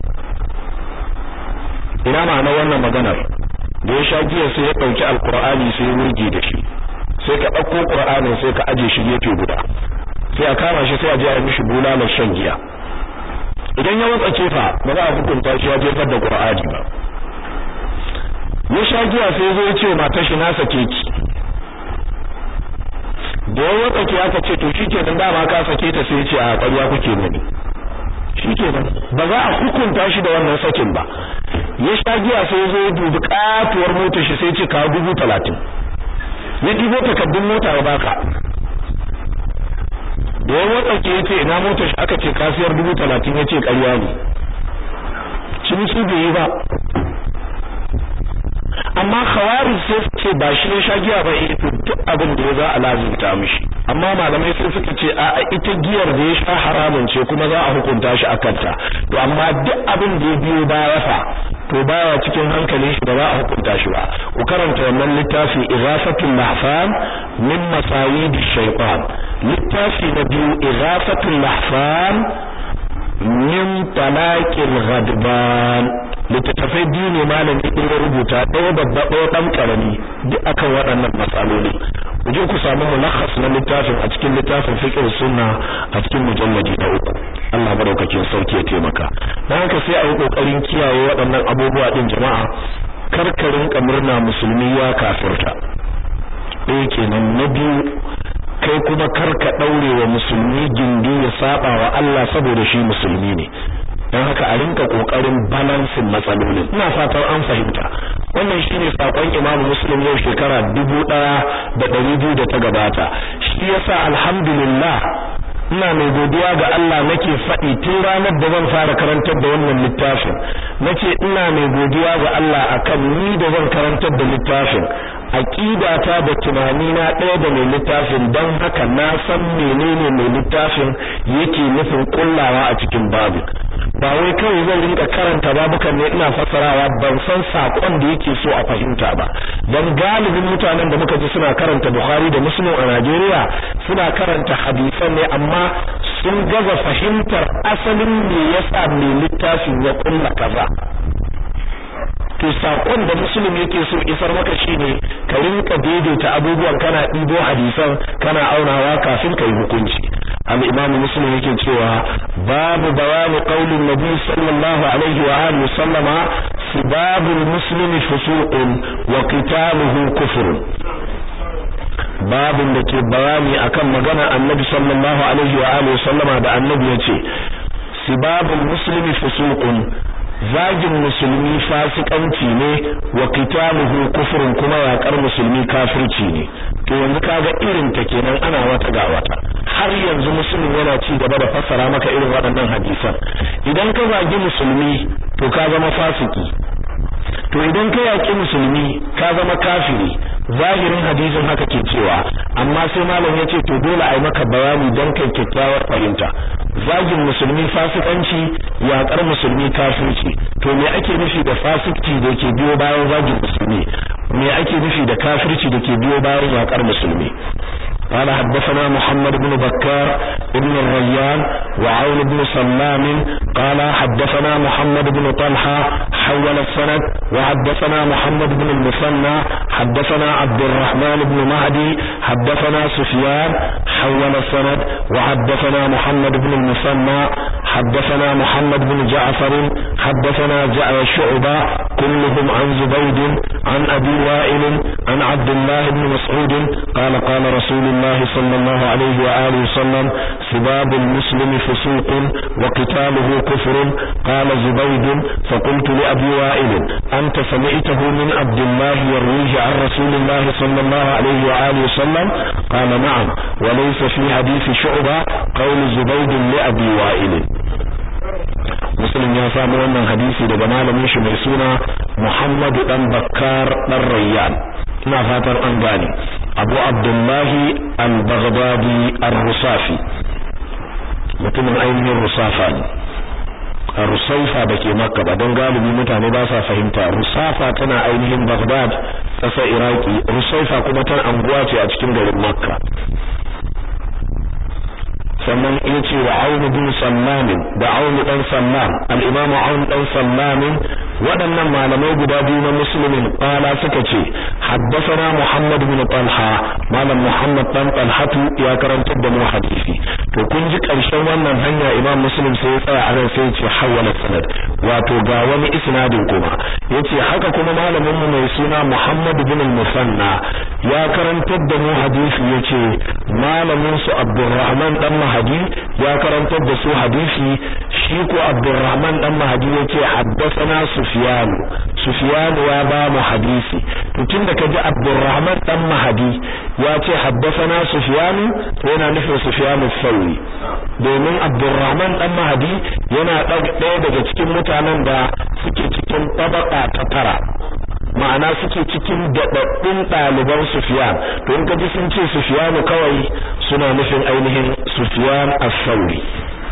ina ma'ana wannan maganar da ya sha giya sai ya dauki alqur'ani sai ya wurge da shi sai ka dauko qur'anin sai ka aje shi gefe guda sai a kama shi sai a je a mishi bulalar shan giya idan ya watsa kefa ba za a hukunta shi ya jefar da qur'ani ba ya sha giya sai zo ya ce matar shi na sake ki da ya watsa ki aka ce to shikenan dama ka sake ta sai ya ce a ƙarya kuke mani shikenan ba za a hukunta shi da wannan sakin ba ya sha giya sai zo ya dubi katuwar motar shi sai ce kawo dubu talatin ya ɗibo takardun mota ya baka da ya watsake yace ina motar shi aka ce kasiyar dubu talatin yace ƙarya ne ciniki bai yi ba amma khawarij sai ce ba shi ne shagiya ba eh to duk abin da ya za a lazimta mishi amma malamai sai suka ce a ita giyar da ya sha haramun ce kuma za a hukunta shi akan ta to amma duk abin da ya biyo baya fa to baya cikin hankalin shi ba za a hukunta shi ba ku karanta wannan littafi ighafatul lahfan min masayid shaytan littafi na biyu ighafatul lahfan min talaqil ghadban littattafai biyu ne malami din ya rubuta ɗaya babba ɗaya ɗan ƙarami duk akan waɗannan matsaloli ku je ku samu mulakhas na littafin a cikin littafin fiqh sunna a cikin mujalladi na uku Allah madaukakin sauki ya taimaka dan haka sai a yi kokarin kiyaye waɗannan abubuwa din jama'a karkarin kamurna musulmi ya kafirta ɗaya kenan na biyu kai kuma karka daure wa musulmi gindi ya saba wa Allah saboda shi musulmi ne don haka a rinka kokarin balansin matsalolin ina fatan an fahimta wannan shine sakon Imam Muslim yau shekara dubu ɗaya da ɗari biyu da ta gabata shi yasa alhamdulillah ina mai godiya ga Allah nake faɗi tun ranar da zan fara karantar da wannan littafin nace ina mai godiya ga Allah akan ni da zan karantar da littafin aqidata da tunani na ɗaya da mai littafin don haka na san menene mai littafin yake nufin kullawa a cikin babu ba wai kawai zan rinka karanta babukan ne ina fassarawa ban san sakon da yake so a fahimta ba dan galibin mutanen da muka ji suna karanta Bukhari da Muslim a Najeriya suna karanta hadisan ne amma sun gaza fahimtar asalin me yasa mai littafin ya kulla kaza to sakon da muslim yake so isar maka shine ka rinka daidaita abubuwan kana ɗibo hadisan kana aunawa kafin ka yi hukunci al-imam muslim yake cewa babu bayani qaulin nabi sallallahu alaihi wa alihi sallama sibabul muslimi fusuqun wa qitaluhu kufrun babin da ke bayani akan magana annabi sallallahu alaihi wa alihi sallama da annabi yace sibabul muslimi fusuqun zagin musulmi fasikanci ne wa qitaluhu kufrun kuma yaƙar musulmi kafirci ne to yanzu kaga irin ta kenan ana wata ga wata har yanzu musulmi yana ci gaba da fassara maka irin waɗannan hadisan idan ka zagi musulmi to ka zama fasiki to idan ka yaƙi musulmi ka zama kafiri zahirin hadisin haka ke cewa amma sai malam ya ce to dole a yi maka bayani don kai kyakkyawar fahimta zagin musulmi fasikanci yaƙar musulmi kafirci to me ake nufi da fasikci da ke biyo bayan zagin musulmi me ake nufi da kafirci da ke biyo bayan yaƙar musulmi قال حدثنا محمد بن بكار ابن الريان وعون بن سلام قال حدثنا محمد بن طلحة حول السند وحدثنا محمد بن المثنى حدثنا عبد الرحمن بن مهدي حدثنا سفيان حول السند وحدثنا محمد بن المثنى حدثنا محمد بن جعفر حدثنا شعبة كلهم عن زبيد عن أبي وائل عن عبد الله بن مسعود قال قال رسول الله صلى الله عليه وآله وسلم سباب المسلم فسوق وقتاله كفر قال زبيد فقلت لأبي وائل أنت سمعته من عبد الله يرويه عن رسول الله صلى الله عليه وآله وسلم قال نعم وليس في حديث شعبة قول زبيد لأبي وائل muslim ya samu wannan hadisi daga malamin shi mai suna Muhammad dan Bakkar dan Rayyan ina fatar an gane Abu Abdullahi al-Baghdadi ar-Rusafi mutumin ainihin Rusafa ne Rusaifa da ke Makka ba don galibi mutane ba sa fahimta Rusafa tana ainihin Baghdad ƙasar Iraki Rusaifa kuma tana anguwa ce a cikin garin Makka sannan ya ce wa aunu bin sallamin da aunu dan sallam al-imamu aunu dan sallamin waɗannan malamai guda biyu na musulmin qala suka ce haddathana muhammad bin talha malam muhammad dan talhatu ya karantar da mu hadisi to kun ji karshen wannan hanya imam muslim sai ya tsaya a nan sai ya ce hawala sanad wato ga wani isnadin kuma yace haka kuma malamin mu mai suna muhammad bin musanna ya karantar da mu hadisi yace malamin su abdurrahman dan mahadi ya karantar da su hadisi shi ko Abdurrahman dan Mahdi yace haddathana Sufyan Sufyan ya ba mu hadisi to tunda kaji Abdurrahman dan Mahdi ya ce haddathana Sufyan to yana nufin Sufyan al-Thawri domin Abdurrahman dan Mahdi yana ɗaya daga cikin mutanen da suke cikin tabaka ta tara ma'ana suke cikin daɗaɗɗun ɗaliban Sufyan to in kaji sun ce Sufyan kawai suna nufin ainihin Sufyan as-Sauri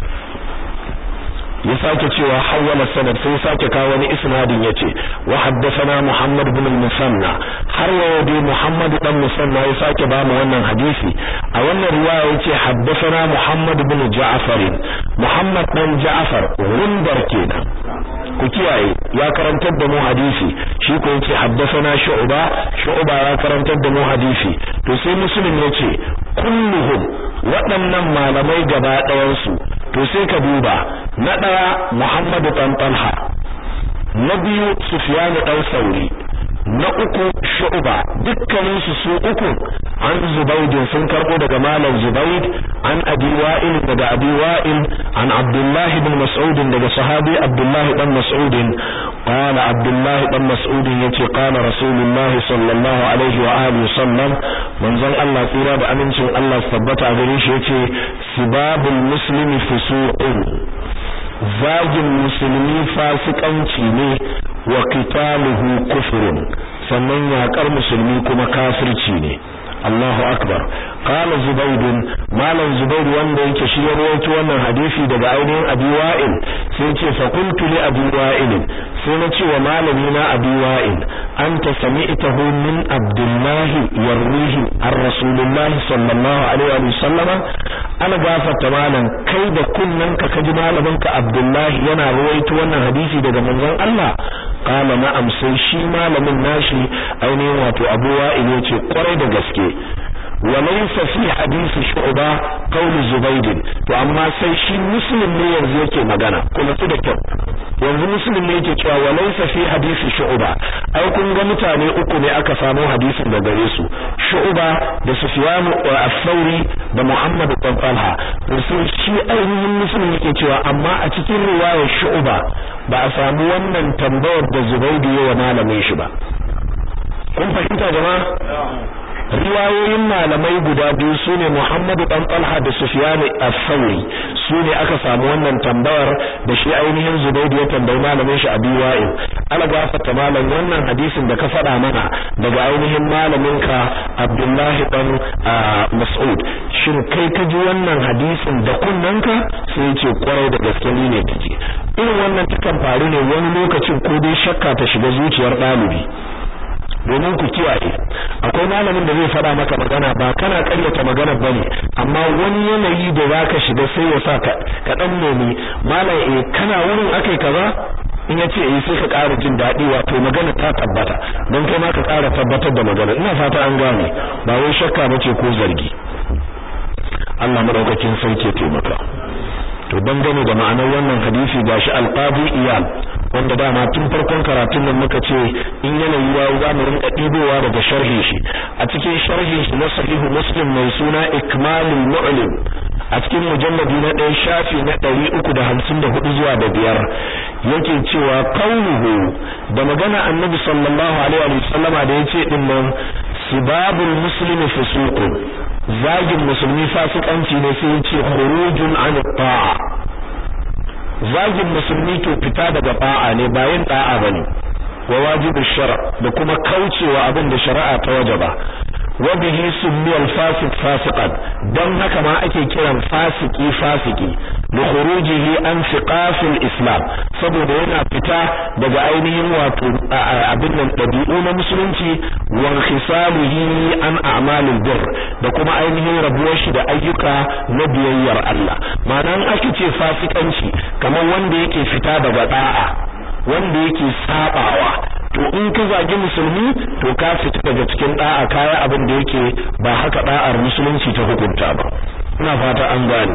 ya sake cewa hawala sanad sai sake kawo wani isnadin yace wa haddathana Muhammad ibn al-Musanna har wa dai Muhammad dan Musanna ya sake ba mu wannan hadisi a wannan riwaya yace haddathana Muhammad ibn Ja'far Muhammad dan Ja'far rundar kenan ku kiyaye ya karantar da mu hadisi shi ko yace haddathana Shu'ba Shu'ba ya karantar da mu hadisi to sai Muslim yace kulluhum waɗannan malamai gaba ɗayan su to sai ka duba na ɗaya Muhammadu ɗan Talha na biyu Sufyan ɗan Sauri na uku Shu'ba dukkanin su su uku an Zubayd sun karbo daga Malam Zubayd an Abi Wa'il daga Abi Wa'il an Abdullah ibn Mas'ud daga sahabi Abdullah ibn Mas'ud qala Abdullah ibn Mas'ud yace qala Rasulullah sallallahu alaihi wa alihi sallam manzon Allah tsira da amincin Allah tabbata a gare shi yace sibabul muslimi fusuqun zagin musulmi fasikanci ne wa qitaluhu kufrun sannan yakar musulmi kuma kafirci ne Allahu akbar qala zubayd malam zubayd wanda yake shi ya rawaito wannan hadisi daga ainihin abi wa'il sai ce fa qultu li abi wa'il sai na ce wa malami na abi wa'il anta sami'tahu min abdullah yarwihi ar rasulullah sallallahu alaihi wa sallama ana gafarta malam kai da kunnan ka kaji malamin ka abdullah yana rawaito wannan hadisi daga manzon Allah qala na'am sai shi malamin nashi ainihin wato abu wa'il yace kwarai da gaske وليس في حديث شعبة قول زبيد to amma sai shi muslim ne yanzu yake magana kuma su da kyau yanzu muslim ne yake cewa walaysa fi hadisi shu'ba ai kun ga mutane uku ne aka samu hadisin da gare su shu'ba da sufyan al-thawri da muhammad bin talha to sai shi ainihin muslim yake cewa amma a cikin riwayar shu'ba ba a samu wannan tambayar da zubaidu ya wa malamin shi ba kun fahimta jama'a riwayoyin malamai guda biyu sune Muhammadu dan Talha da Sufyan al-Thawri sune aka samu wannan tambayar da shi ainihin Zubayd ya tambayi malamin shi Abi Wa'il ala gafata malam wannan hadisin da ka faɗa mana daga ainihin malamin ka Abdullahi dan Mas'ud shin kai ka ji wannan hadisin da kunnanka sai ya ce kwarai da gaske ni ne kaje irin wannan takan faru ne wani lokacin ko dai shakka ta shiga zuciyar ɗalibi domin ku kiyaye akwai malamin da zai faɗa maka magana ba kana ƙaryata magana bane amma wani yanayi da zaka shiga sai ya sa ka ka dan nemi malam eh kana wurin akai kaza in ya ce eh sai ka ƙara jin daɗi wato magana ta tabbata don kai ma ka ƙara tabbatar da magana ina fata an gane ba wai shakka bace ko zargi Allah madaukakin sarki ya taimaka to dangane da ma'anar wannan hadisi gashi alqadi iyal wanda dama tun farkon karatun nan muka ce in yanayi ya za mu rinka ɗibowa daga sharhi shi a cikin sharhi shi na sahihu muslim mai suna ikmalul mu'lim a cikin mujalladi na ɗaya shafi na ɗari uku da hamsin da hudu zuwa da biyar yake cewa kauluhu da magana annabi sallallahu alaihi wa sallama da yace din nan sibabul muslimi fusuqun zagin musulmi fasikanci ne sai yace khurujun an ta'a zagin musulmi to fita daga ta'a ne ba yin ta'a bane wa wajibu shar da kuma kaucewa abin da shari'a ta wajaba wa bihi summiya al-fasiq fasiqan dan haka ma ake kiran fasiki fasiki da khurujihi an siqaf al-islam saboda yana fita daga ainihin wato abin nan dabi'u na musulunci wa khisaluhi an a'malil birr da kuma ainihin rabuwar shi da ayyuka na biyayyar Allah ma'anan ake ce fasikanci kamar wanda yake fita daga da'a wanda yake sabawa to in ka zagi musulmi to ka fita daga cikin da'a kaya abin da yake ba haka da'ar musulunci ta hukunta ba ina fata an gane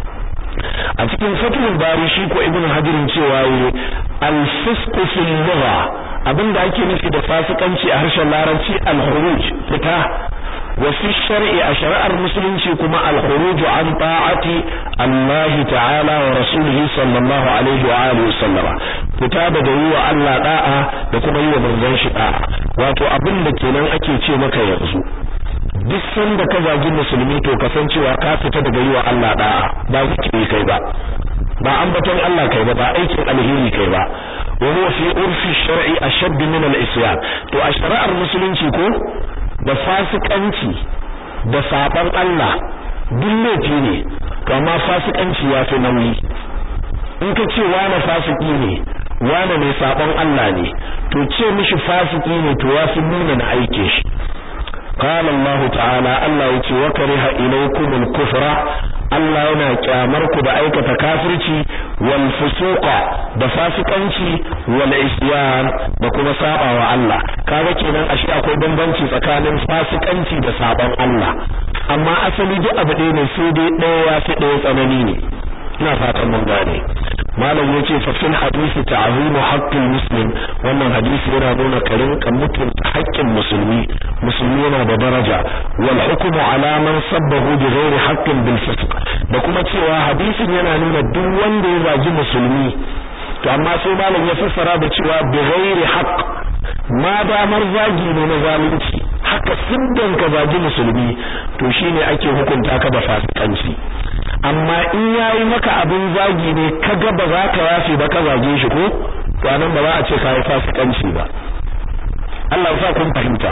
a cikin fatul bari shi ko ibnu hajirin cewa yi al-fisqu fil lugha abinda ake nufi da fasikanci a harshen larabci al-khuruj fita wa fi shar'i a shari'ar musulunci kuma al-khuruj an ta'ati Allah ta'ala wa rasulihi sallallahu alaihi wa alihi wa sallama fita daga yi wa Allah da'a da kuma yi wa manzon shi da'a wato abin da kenan ake ce maka yanzu duk sanda ka zagi musulmi to kasancewa ka fita daga yi wa Allah da'a ba zikiri kai ba ba ambaton Allah kai ba ba aikin alheri kai ba wa huwa fi urfi shar'i ashadd min al-isyan to a shari'ar musulunci ko da fasikanci da saban Allah duk laifi ne to amma fasikanci ya fi nauyi in ka ce wani fasiki ne wani mai saban Allah ne to ce mishi fasiki ne to ya fi nuna na aike shi قال الله تعالى الله يتي وكره إليكم الكفر Allah yana kyamar ku da aikata kafirci wal fusuqa da fasikanci wal isyan da kuma sabawa Allah kaga kenan ashe akwai bambanci tsakanin fasikanci da saban Allah amma asali duk abu ɗaya ne sai dai ɗaya ya fi ɗaya tsanani ne ina fatan mun gane malam yace fa fil hadisi ta'zimu haqqil muslim wannan hadisi yana nuna karin kan mutunta haƙƙin musulmi musulmi yana da daraja wal hukmu ala man sabbahu bi ghairi haqqin bil fisq da kuma cewa hadisin yana nuna duk wanda ya zagi musulmi to amma sai malam ya fassara da cewa bi ghairi haqq ma damar zagi ne na zalunci haka siddan ka zagi musulmi to shine ake hukunta ka da fasikanci amma in yayi maka abin zagi ne kaga ba za ka yafe ba ka zage shi ko to anan ba za a ce ka yi fasikanci ba Allah ya sa kun fahimta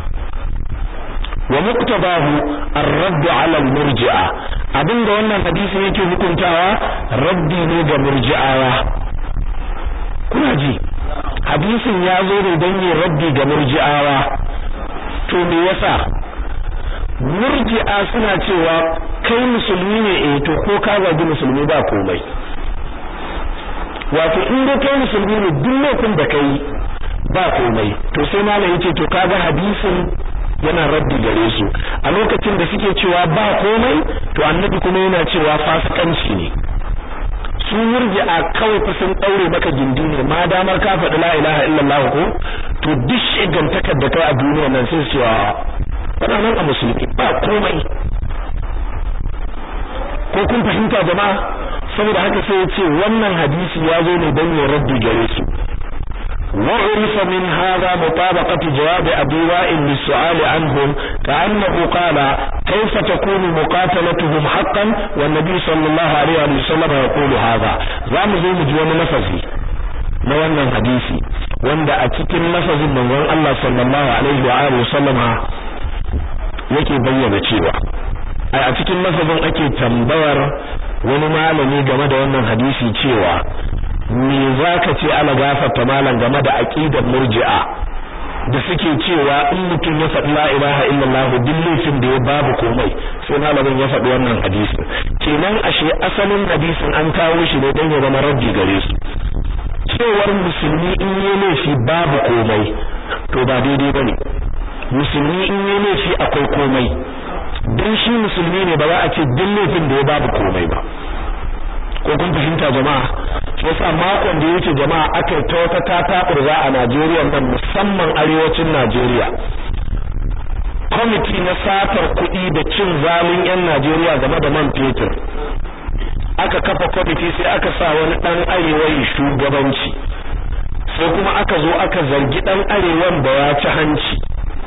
wa muqtabahu ar-radd 'ala al-murji'a abinda wannan hadisi yake hukuntawa raddi ne ga murji'awa kuna ji hadisin ya zo ne don yin raddi ga murji'awa to me yasa murji'a suna cewa kai musulmi ne eh to ko ka zagi musulmi ba komai wato in dai kai musulmi ne duk lokacin da kai ba komai to sai malam yace to kaga hadisin yana raddi gare su a lokacin da suke cewa ba komai to annabi kuma yana cewa fasikanci ne su murji'a kawai fa sun daure maka gindi ne ma damar ka faɗi la ilaha illallah ko to duk shigantakar da kai a duniya nan sai su cewa kana nan a musulmi ba komai ko kun fahimta jama'a saboda haka sai ya ce wannan hadisi ya zo ne don ya raddi gare su وعرف من هذا مطابقة جواب أبي وائل للسؤال عنهم كأنه قال كيف تكون مقاتلتهم حقا والنبي صلى الله عليه وسلم يقول هذا زام زي مجوان نفسي نوانا حديثي wanda a cikin lafazin manzon Allah sallallahu alaihi wa alihi wasallama yake bayyana cewa ai a cikin lafazin ake tambayar wani malami game da wannan hadisi cewa me zaka ce ala gafarta malam game da aqidar murji'a da suke cewa in mutum ya faɗi la ilaha illallah duk laifin da ya babu komai sai malamin ya faɗi wannan hadisi kenan ashe asalin hadisin an kawo shi ne don ya zama raddi gare su cewar musulmi in yi laifi babu komai to ba daidai bane musulmi in yi laifi akwai komai don shi musulmi ne ba za a ce duk laifin da ya babu komai ba ko kun fahimta jama'a shi yasa makon da yake jama'a aka ta wata tatakurza a Najeriya nan musamman arewacin Najeriya kwamiti na satar kuɗi da cin zalin 'yan Najeriya game da man fetur aka kafa kwamiti sai aka sa wani ɗan arewa shugabanci sai kuma aka zo aka zargi ɗan arewan da ya ci hanci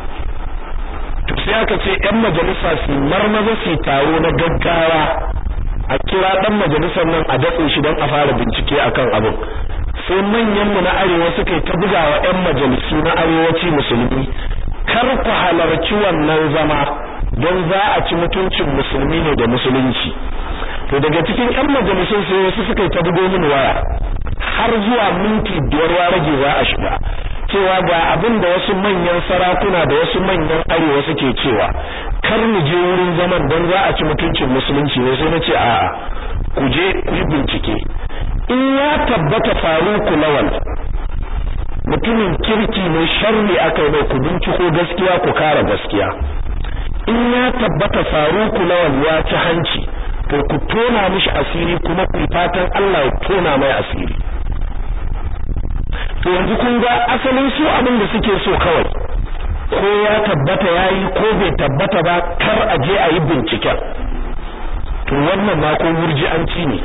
sai aka ce 'yan majalisa su marmaza su taro na gaggawa a kira dan majalisar nan a datse shi don a fara bincike akan abin sai manyan mu na arewa suka yi ta bugawa yan majalisu na arewaci musulmi kar ku halarci wannan zama don za a ci mutuncin musulmi ne da musulunci to daga cikin yan majalisun sai wasu suka yi ta bugo min waya har zuwa minti biyar ya rage za a shiga cewa ga abin da wasu manyan sarakuna da wasu manyan arewa suke cewa kar mu je wurin zaman don za a ci mutuncin musulunci ne sai na ce a'a ku je ku yi bincike in ya tabbata faruku lawal mutumin kirki ne sharri aka yi ku binciko gaskiya ku kara gaskiya in ya tabbata faruku lawal ya ci hanci to ku tona mishi asiri kuma ku fatan Allah ya tona mai asiri to yanzu kun ga asalin su abin da suke so kawai ko ya tabbata yayi ko bai tabbata ba kar a je a yi binciken to wannan ma ko murji'anci ne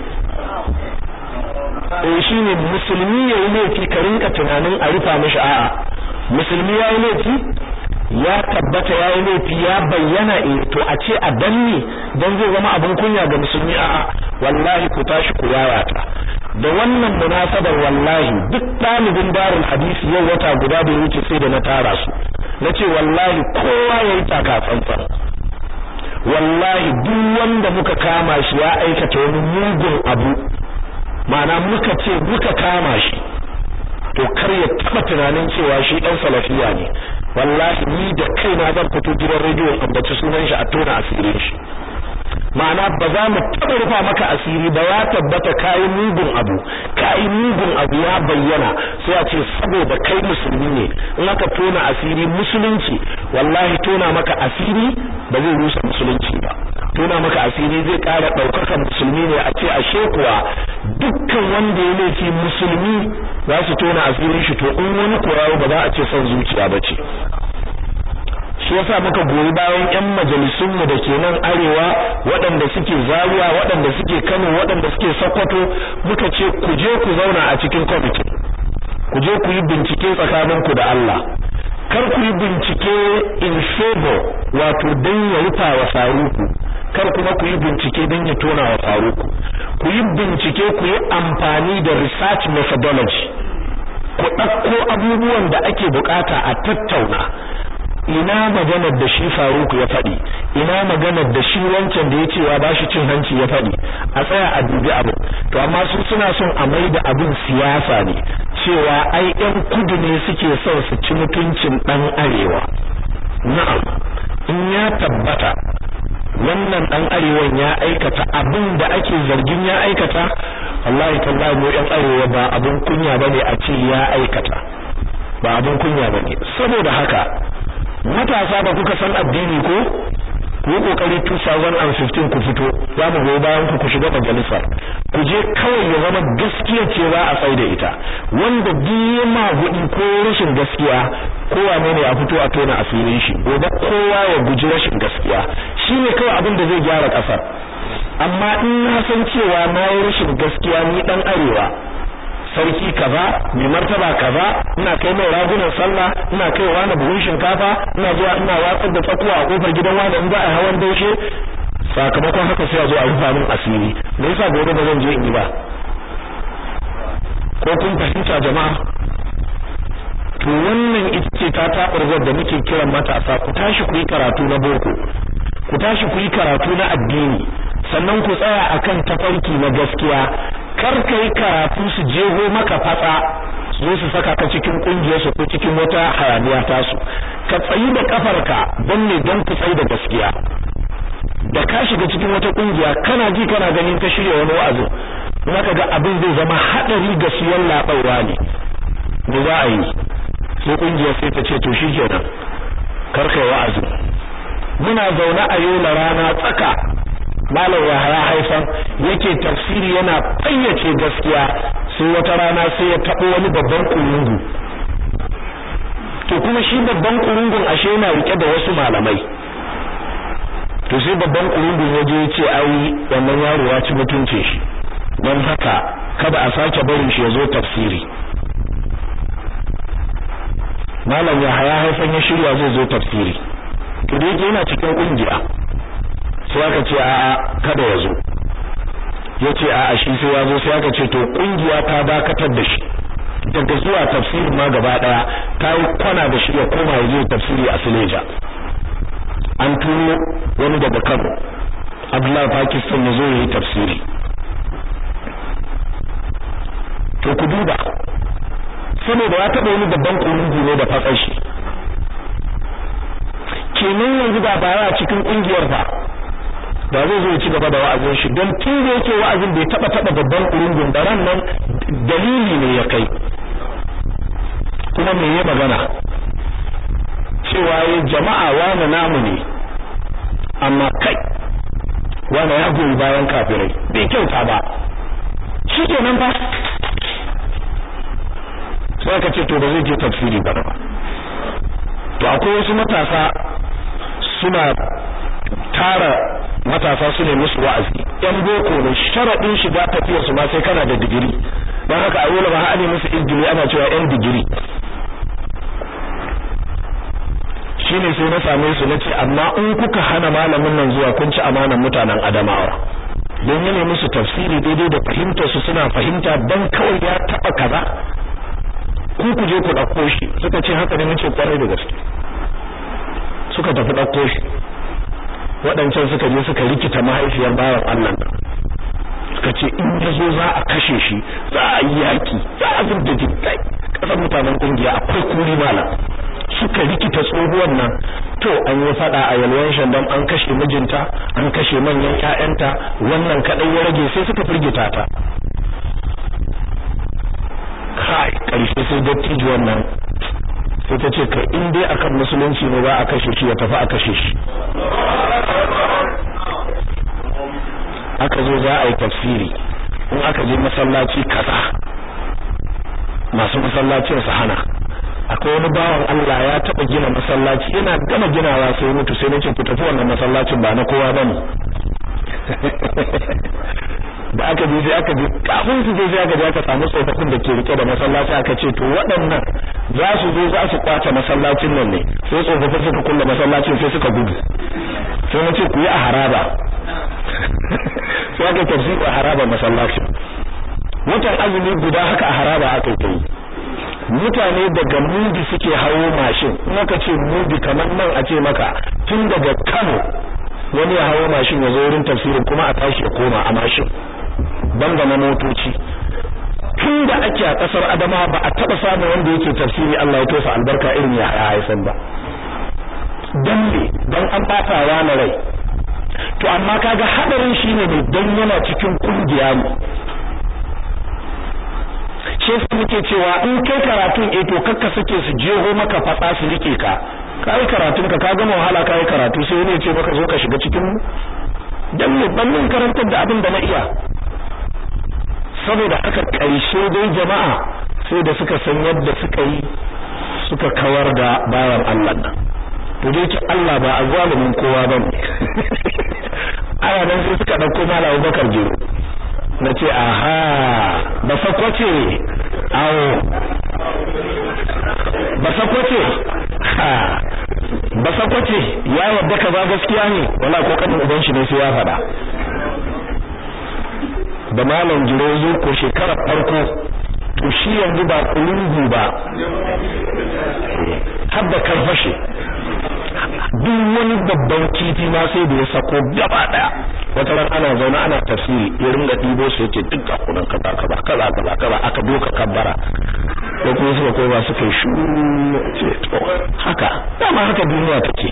eh shine musulmi yayi laifi ka rinka tunanin a rufa mishi a'a musulmi yayi laifi ya tabbata yayi laifi ya bayyana eh to a ce a danne dan zai zama abin kunya ga musulmi a'a wallahi ku tashi ku yayata da wannan munasabar wallahi duk dalibin darul hadisi yau wata guda da wuce sai da na tara su nace wallahi kowa yayi taka tsantsan wallahi duk wanda muka kama shi ya aikata wani mugun abu ma'ana muka ce muka kama shi to kar ya taba tunanin cewa shi dan salafiya ne wallahi ni da kaina zan fito gidan rediyo ambaci sunan shi a tona asirin shi ma'ana ba za mu taba rufa maka asiri ba ya tabbata kayi mugun abu kayi mugun abu ya bayyana sai a ce saboda kai musulmi ne in aka tona asiri musulunci wallahi tona maka asiri ba zai rusa musulunci ba tona maka asiri zai ƙara ɗaukakan musulmi ne a ce ashe kuwa dukkan wanda ya laifi musulmi za su tona asirin shi to in wani kurawo ba za a ce son zuciya ba ce shi yasa muka goyi bayan ƴan majalisun mu da ke nan arewa waɗanda suke Zaria waɗanda suke Kano waɗanda suke Sokoto muka ce ku je ku zauna a cikin committee ku je ku yi bincike tsakaninku da Allah kar ku yi bincike in favor wato dan ya rufa wa faruku kar kuma ku yi bincike dan ya tona wa faruku ku yi bincike ku yi amfani da research methodology ku ɗauko abubuwan da ake bukata a tattauna ina maganar da shi Faruku ya faɗi ina maganar da shi wancan da ya ce wa bashi cin hanci ya faɗi a tsaya a dubi abu to amma su suna son a mai da abin siyasa ne cewa ai ɗan kudu ne suke son su ci mutuncin ɗan arewa na'am in ya tabbata wannan ɗan arewan ya aikata abin da ake zargin ya aikata wallahi tallahi mu ɗan arewa ba abin kunya bane a ce ya aikata ba abin kunya bane saboda haka matasa ba kuka san addini ko ku yi kokari 2015 ku fito za mu goyi bayan ku ku shiga majalisar ku je kawai ya zama gaskiya ce za a tsaye da ita wanda duk ma gudi ko rashin gaskiya kowa ne a fito a tona asirin shi gobe kowa ya guji rashin gaskiya shine kawai abin da zai gyara kasar amma in na san cewa na yi rashin gaskiya ni dan arewa sarki kaza mai martaba kaza ina kai mai ragunan sallah ina kai wani buhun shinkafa ina zuwa ina watsar da tsakuwa a kofar gidan wani in za a hawan daushe sakamakon haka sai a zo a rufa min asiri me yasa gobe ba zan je in yi ba ko kun fahimta jama'a to wannan ita ce ta taɓarzar da muke kiran matasa ku tashi ku yi karatu na boko ku tashi ku yi karatu na addini sannan ku tsaya akan tafarki na gaskiya kar ka yi karatu su jeho maka fatsa su su saka ka cikin kungiyar su ko cikin wata hayaniya ta su ka tsayi da kafarka don ne don ku tsayi da gaskiya da ka shiga cikin wata kungiya kana ji kana ganin ka shirya wani wa'azi kuma ka ga abin zai zama hadari ga su yallaɓawa ne me za a yi sai kungiyar sai ta ce to shikenan kar kai wa'azi muna zaune a yola rana tsaka malam Yahaya haifan yake tafsiri yana fayyace gaskiya sai wata rana sai ya tabo wani babban kurungu to kuma shi babban kurungun ashe yana rike da wasu malamai to sai babban kurungun ya je ya ce ai wannan yaro ya ci mutunce shi don haka kada a sake barin shi ya zo tafsiri malam Yahaya haifan ya shirya zai zo tafsiri to da yake yana cikin kungiya sai aka ce a'a kada ya zo ya ce a'a shi sai ya zo sai aka ce to kungiya ta dakatar da shi daga zuwa tafsiri ma gaba daya ta yi kwana da shi ya koma ya je tafsiri a Sileja an turo wani daga Kano Abdullahi Pakistan ya zo ya yi tafsiri to ku duba saboda ya taɓa wani babban kurungu ne da fatsar shi kenan yanzu ba baya cikin kungiyar fa da zai zo ci gaba da wa'azin shi don tun da yake wa'azin bai taba taba babban kurungun da ran nan dalili ne ya kai kuma me ya magana cewa ya jama'a wani namu ne amma kai wani ya goyi bayan kafirai bai kyauta ba shi kenan fa sai ka ce to ba zai je tafsiri ba to akwai wasu matasa suna tara matasa su ne musu wa'azi yan boko ne sharadin shiga tafiyar su ma sai kana da digiri dan haka a yola ma ana musu injili ana cewa yan digiri shine sai na same su nace amma in kuka hana malamin nan zuwa kun ci amanan mutanen Adamawa don yana musu tafsiri daidai da fahimtar su suna fahimta dan kawai ya taba kaza ku ku je ku dauko shi suka ce haka ne nace kwarai da gaske suka tafi dauko shi waɗancan suka je suka rikita mahaifiyar bawan Allah nan suka ce in ya zo za a kashe shi za a yi yaki za a zubda jinkai kasar mutanen kungiya akwai kuri malam suka rikita tsohuwar nan to an yi fada a yalwan shandam an kashe mijinta an kashe manyan ƴaƴanta wannan kadai ya rage sai suka firgita ta kai karshe sai dattijo wannan sai ta ce kai in dai akan musulunci ne ba a kashe shi ya tafi a kashe shi aka zo za a yi tafsiri in aka je masallaci kaza masu masallacin su hana akwai wani bawan Allah ya taba gina masallaci yana gama ginawa sai mutu sai nace ku tafi wannan masallacin ba na kowa bane da aka je sai aka je kafin su je sai aka je aka samu tsofaffin da ke rike da masallaci aka ce to waɗannan za su zo za su kwace masallacin nan ne sai tsofaffin suka kulle masallacin sai suka gudu sai na ce ku yi a haraba sai aka tafsiri a haraba masallacin watan azumi guda haka a haraba aka yi mutane daga mudi suke hawo mashin in aka ce mudi kamar nan a ce maka tun daga Kano wani ya hawo mashin ya zo wurin tafsirin kuma a tashi ya koma a mashin banda na motoci tun da ake a kasar Adama ba a taba samun wanda yake tafsiri Allah ya tofa albarka irin ya haifan ba dan ne dan an bata na rai to amma kaga hadarin shine ne dan yana cikin kungiya ne shi yasa muke cewa in kai karatun eh to kakka suke su jeho maka fatsa su rike ka kai karatun ka ka gama wahala kai karatu sai ne ce maka zo ka shiga cikin mu dan ne ban min karantar da abin da na iya saboda haka karshe dai jama'a sai da suka san yadda suka yi suka kawar da bayan Allah nan to dai ki Allah ba azalimin kowa bane ana nan sai suka dauko Malam Bakar Jiro na ce aha ba sakwace awo ba sakwace ha ba sakwace ya yadda ka ba gaskiya ne wala ko kanin uban shi ne sai ya faɗa da malam jiro zo ko shekarar farko to shi yanzu ba kulungu ba har da karfashe duk wani babban kifi ma sai da ya sako gaba daya wata ran ana zaune ana tafsiri ya ringa ɗibo su yake duk ga kunan kaza kaza kaza kaza kaza aka doka kabbara ko kuma suka koma suka yi shu ce to haka dama haka duniya take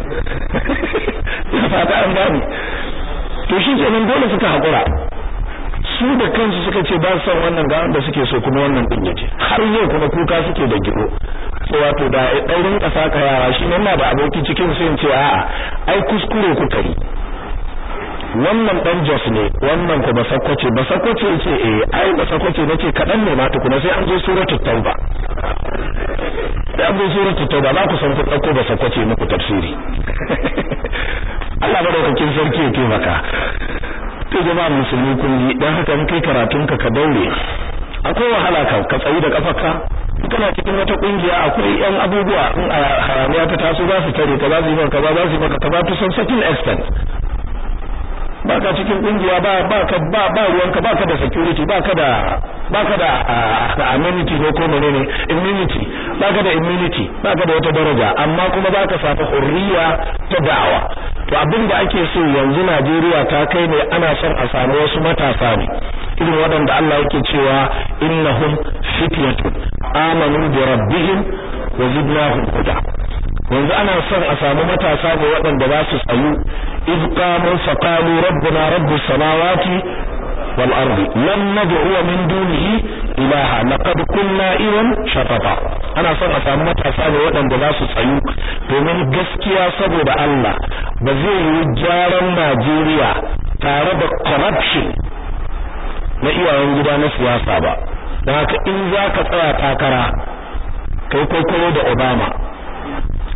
ya fata an gane to shi kenan dole suka hakura su da kansu suka ce ba su son wannan ga wanda suke so kuma wannan din yace har yau kuma kuka suke da giro sai wato da ɗaurin ƙasa ka yara shi nan na da aboki cikin sai ce a'a ai kuskure kuka yi wannan dan jos ne wannan ko basakwace basakwace yace eh ai basakwace nace kadan ne ma tukuna sai an zo suratul tauba sai an zo suratul tauba za ku san ku dauko basakwace muku tafsiri Allah madaukakin sarki ya taimaka to jama'a musulmi kun yi dan haka in kai karatun ka ka daure akwai wahala ka ka tsayi da kafarka kana cikin wata kungiya akwai yan abubuwa in a haramiya ta taso za su tare ka za su yi maka ba za su yi maka ka ba to some certain extent baka cikin kungiya ba baka ba ba ruwanka baka da security baka da baka da amenity ko ko menene immunity baka da immunity baka da wata daraja amma kuma baka samu hurriya ta da'awa to abin da ake so yanzu Najeriya ta kai ne ana son a samu wasu matasa ne irin waɗanda Allah yake cewa innahum fityatun amanu bi rabbihim wa zidnahum huda yanzu ana son a samu matasa ne waɗanda za su tsayu iz qamu faqalu rabbuna rabbus samawati wal ardi lam nad'u min dunihi ilaha laqad kunna idan shatata ana son a samu matasa ne waɗanda za su tsayu domin gaskiya saboda Allah ba zai yi gyaran Najeriya tare da corruption na iyayen gida na siyasa ba don haka in za ka tsaya takara kai kwaikwayo da Obama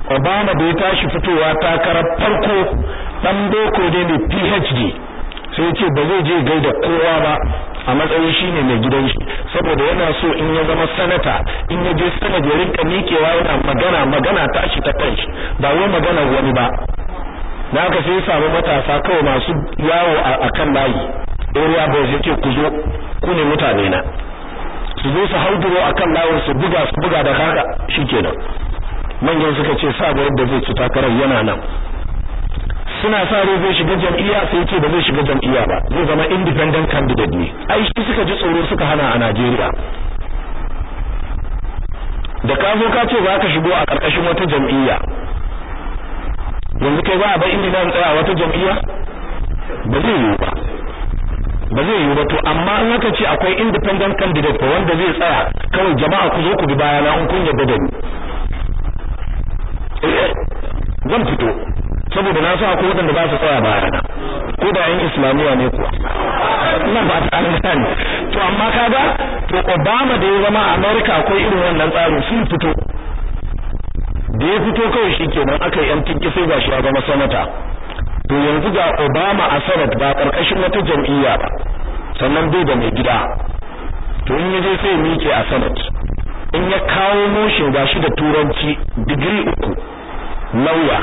Obama da ya tashi fitowa takarar farko dan boko ne mai PhD sai ya ce ba zai je gaida kowa ba a matsayin shine mai gidan shi saboda yana so in ya zama sanata in ya je sanad ya rinka miƙewa yana magana magana tashi ta kanshi ba wai magana wani ba da haka sai ya samu matasa kawai masu yawo a kan layi area boys yake ku zo ku ne mutane na su zo su hauduro a kan layin su buga su buga da haka shikenan manyan suka ce sabuwar da zai ci takarar yana nan suna sa rai zai shiga jam'iyya sai ce ba zai shiga jam'iyya ba zai zama independent candidate ne ai shi suka ji tsoro suka hana a Najeriya da ka zo ka ce za ka shigo a ƙarƙashin wata jam'iyya yanzu kai ba a bai inda zan tsaya wata jam'iyya ba zai yiwu ba ba zai yiwu ba to amma in aka ce akwai independent candidate ko wanda zai tsaya kawai jama'a ku zo ku bi bayana in kun yarda da ni zan fito saboda na sa ko wadanda ba su tsaya bayana ko da yan islamiya ne kuwa ina ba ta an gane to amma kaga to Obama da ya zama a America akwai irin wannan tsarin sun fito da ya fito kawai shikenan aka yi yan tinki sai gashi ya zama sanata to yanzu ga Obama a Senate ba karkashin wata jam'iyya ba sannan bai da mai gida to in yaje sai miƙe a Senate in ya kawo motion gashi da turanci digiri uku lauya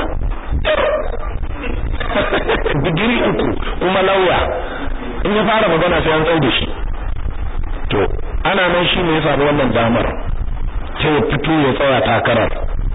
digiri uku kuma lauya in ya fara magana sai an tsau da shi to ana nan shi ne ya samu wannan damar sai ya fito ya tsaya takarar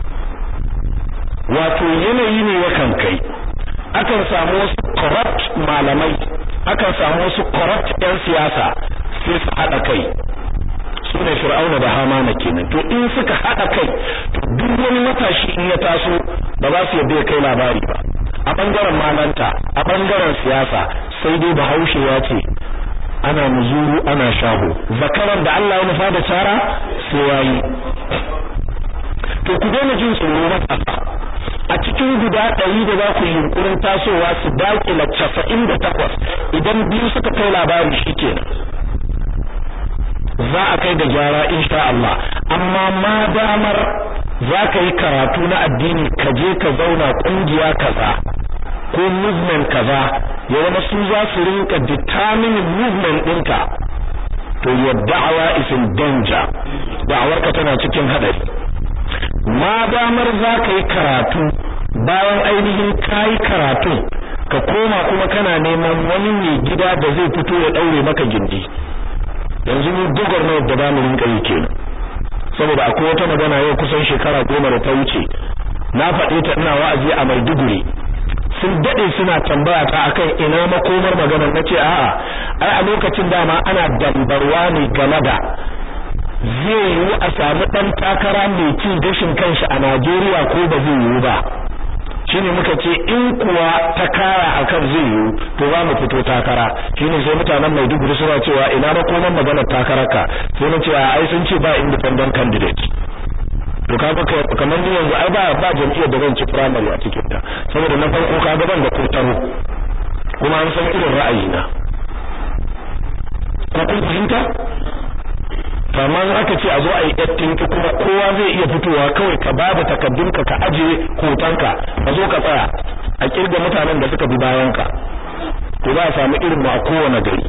wato yanayi ne yakan kai akan samu wasu corrupt malamai akan samu wasu corrupt yan siyasa sai su haɗa kai su ne fir'auna da hamana kenan to in suka haɗa kai to duk wani matashi in ya taso ba za su yadda ya kai labari ba a bangaren malanta a bangaren siyasa sai dai bahaushe ya ce ana muzuru ana shaho zakaran da Allah ya nufa da cara sai yayi to ku daina jin tsoro matasa a cikin guda ɗari da za ku yi yunkurin tasowa su daƙila casa'in da takwas idan biyu suka kai labari shi kenan za a kai da gyara insha Allah amma ma damar za ka yi karatu na addini ka je ka zauna kungiya kaza ko movement kaza ya zama su za su rinka determining movement ɗinka to your da'awa is in danger da'awarka tana cikin hadari ma damar za ka yi karatu bayan ainihin ka yi karatu ka koma kuma kana neman wani mai gida da zai fito ya ɗaure maka gindi yanzu mu dogar na da zamu rinka yi kenan saboda akwai wata magana yau kusan shekara goma da ta wuce na faɗe ta ina wa'azi a Maiduguri sun dade suna tambaya ta akan ina makomar maganar nace a'a ai a lokacin dama ana dambarwa ne game da zai yiwu a samu dan takara mai cin gashin kanshi a Najeriya ko ba zai yiwu ba shine muka ce in kuwa ta kara akan zai yiwu to za mu fito takara shine sai mutanen Maiduguri suna cewa ina makoman maganar takararka sai na ce ai sun ce ba independent candidate to kaga kamar ni yanzu ai ba ba jam'iyyar da zan ci primary a cikin ta saboda na farko kaga ban da kotaro kuma an san irin ra'ayina ko kun fahimta kamar aka ce a zo a yi yattinki kuma kowa zai iya fitowa kawai ka bada takaddunka ka ajiye hotonka ka zo ka tsaya a kirga mutanen da suka bi bayanka to za a samu irin mu a kowane gari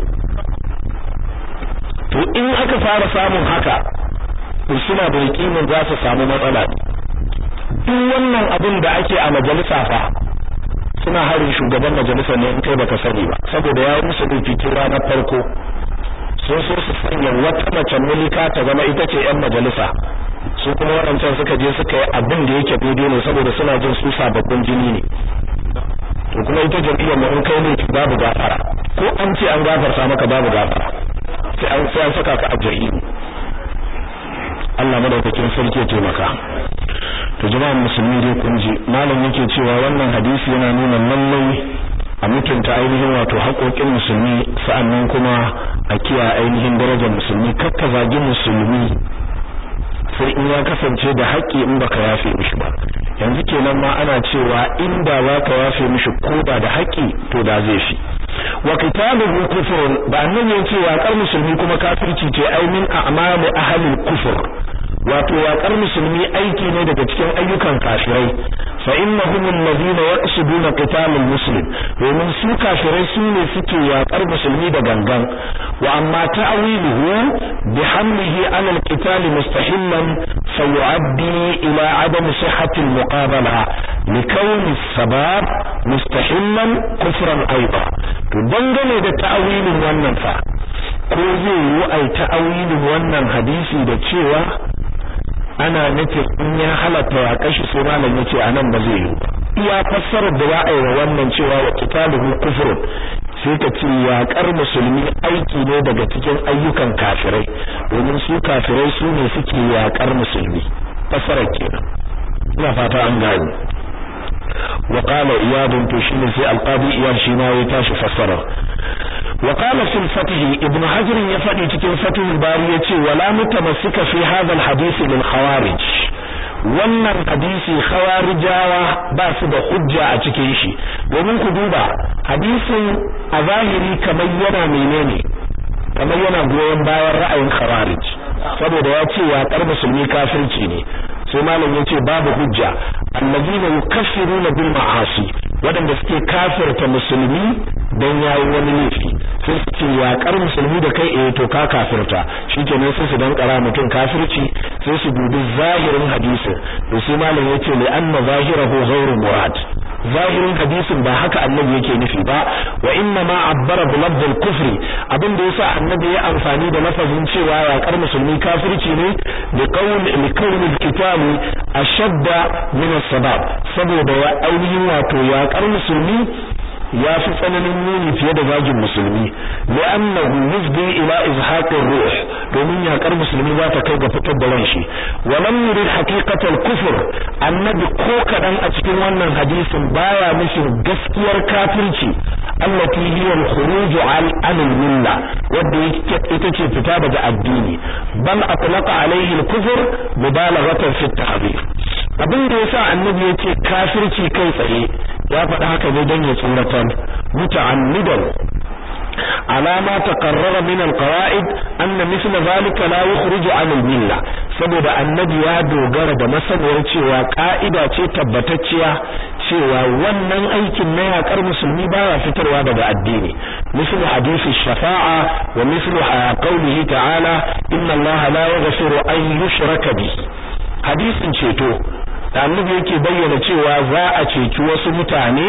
to in aka fara samun haka to suna da yakinin za su samu matsala duk wannan abin da ake a majalisa fa suna harin shugaban majalisa ne in kai baka sani ba saboda ya musu fikin ranar farko sun so su sanya wata mace mulika ta zama ita ce yan majalisa su kuma waɗancan suka je suka yi abin da yake daidai ne saboda suna jin su sababbin jini ne to kuma ita jam'iyyar mu in kai ne babu gafara ko an ce an gafarta maka babu gafara sai an sai an saka ka a jahili Allah madaukakin sarki ya taimaka to jama'an musulmi dai kun ji malam yake cewa wannan hadisi yana nuna lallai a mutunta ainihin wato haƙoƙin musulmi sa'annan kuma a kiyaye ainihin darajar musulmi kakka zagi musulmi sai in ya kasance da haƙƙi in baka yafe mishi ba yanzu kenan ma ana cewa inda za ka yafe mishi ko da da haƙƙi to da zai fi wa qitaluhu kufrun ba annabi ya ce yaƙar musulmi kuma kafirci ce ai min a'mali ahli kufur wato yaƙar musulmi aiki ne daga cikin ayyukan kafirai fa innahum alladhina yaqsuduna qital almuslim domin su kafirai su ne suke yaƙar musulmi da gangan wa amma ta'wiluhu bihamlihi ala alqital mustahillan fayu'addi ila adam sihhati almuqabala likawni as-sabab mustahillan kufran aidan to dangane da ta'wilin wannan fa ko zai yi ai ta'awilin wannan hadisi da cewa ana nufin in ya halatta ya kashi sai malam yace anan ba zai yi iya fassarar da za a yi wa wannan cewa wa qitaluhu kufrun sai ka ce yaƙar musulmi aiki ne daga cikin ayyukan kafirai domin su kafirai su ne suke yaƙar musulmi fassarar kenan ina fata an gane wa qala iyad to shine sai alqadi iyad shi ma ya tashi fassara wa qala fil fath ibn hajar ya fadi cikin fathul bari yace wala mutamassika fi hadha alhadith lil khawarij wannan hadisi khawarijawa ba su da hujja a cikin shi domin ku duba hadisin a zahiri kamar yana menene kamar yana goyon bayan ra'ayin khawarij saboda ya ce yaƙar musulmi kafirci ne sai malam yace babu hujja allazina yukaffiruna bil ma'asi wadanda suke kafirta musulmi dan yayi wani laifi sai su ce yaƙar musulmi da kai eh to ka kafirta shikenan sai su dan kara mutum kafirci sai su dubi zahirin hadisin to sai malam yace li anna zahirahu ghairu murad zahirin hadisin ba haka annabi yake nufi ba wa inna ma abbara bi lafzil kufri abin da yasa annabi ya amfani da lafazin cewa yaƙar musulmi kafirci ne da qawl li qawli al-qital ashadda min as-sabab saboda ya ainihin wato yaƙar musulmi ya fi tsananin muni fiye da zagin musulmi li'annahu yufdi ila izhaqir ruh domin yakar musulmi za ta kai ga fitar da ran shi wa lam yurid haqiqatal kufr annabi ko kadan a cikin wannan hadisin baya nufin gaskiyar kafirci allati hiya al-khuruj an al-milla wanda ita ce fita daga addini bal atlaqa alayhi al-kufr mubalaghatan fi at-tahdhir abin da yasa annabi yace kafirci kai tsaye ya faɗa haka ne don ya tsoratar muta'ammidan على ما تقرر من القواعد أن مثل ذلك لا يخرج عن الملة saboda annabi ya dogara da masaniyar cewa ka'ida ce tabbatacciya cewa wannan aikin na yakar musulmi baya fitarwa daga addini mislu hadisi shafa'a wa mislu qawlihi ta'ala inna allaha la yaghfiru an yushraka bi hadisin ceto da annabi yake bayyana cewa za a ceci wasu mutane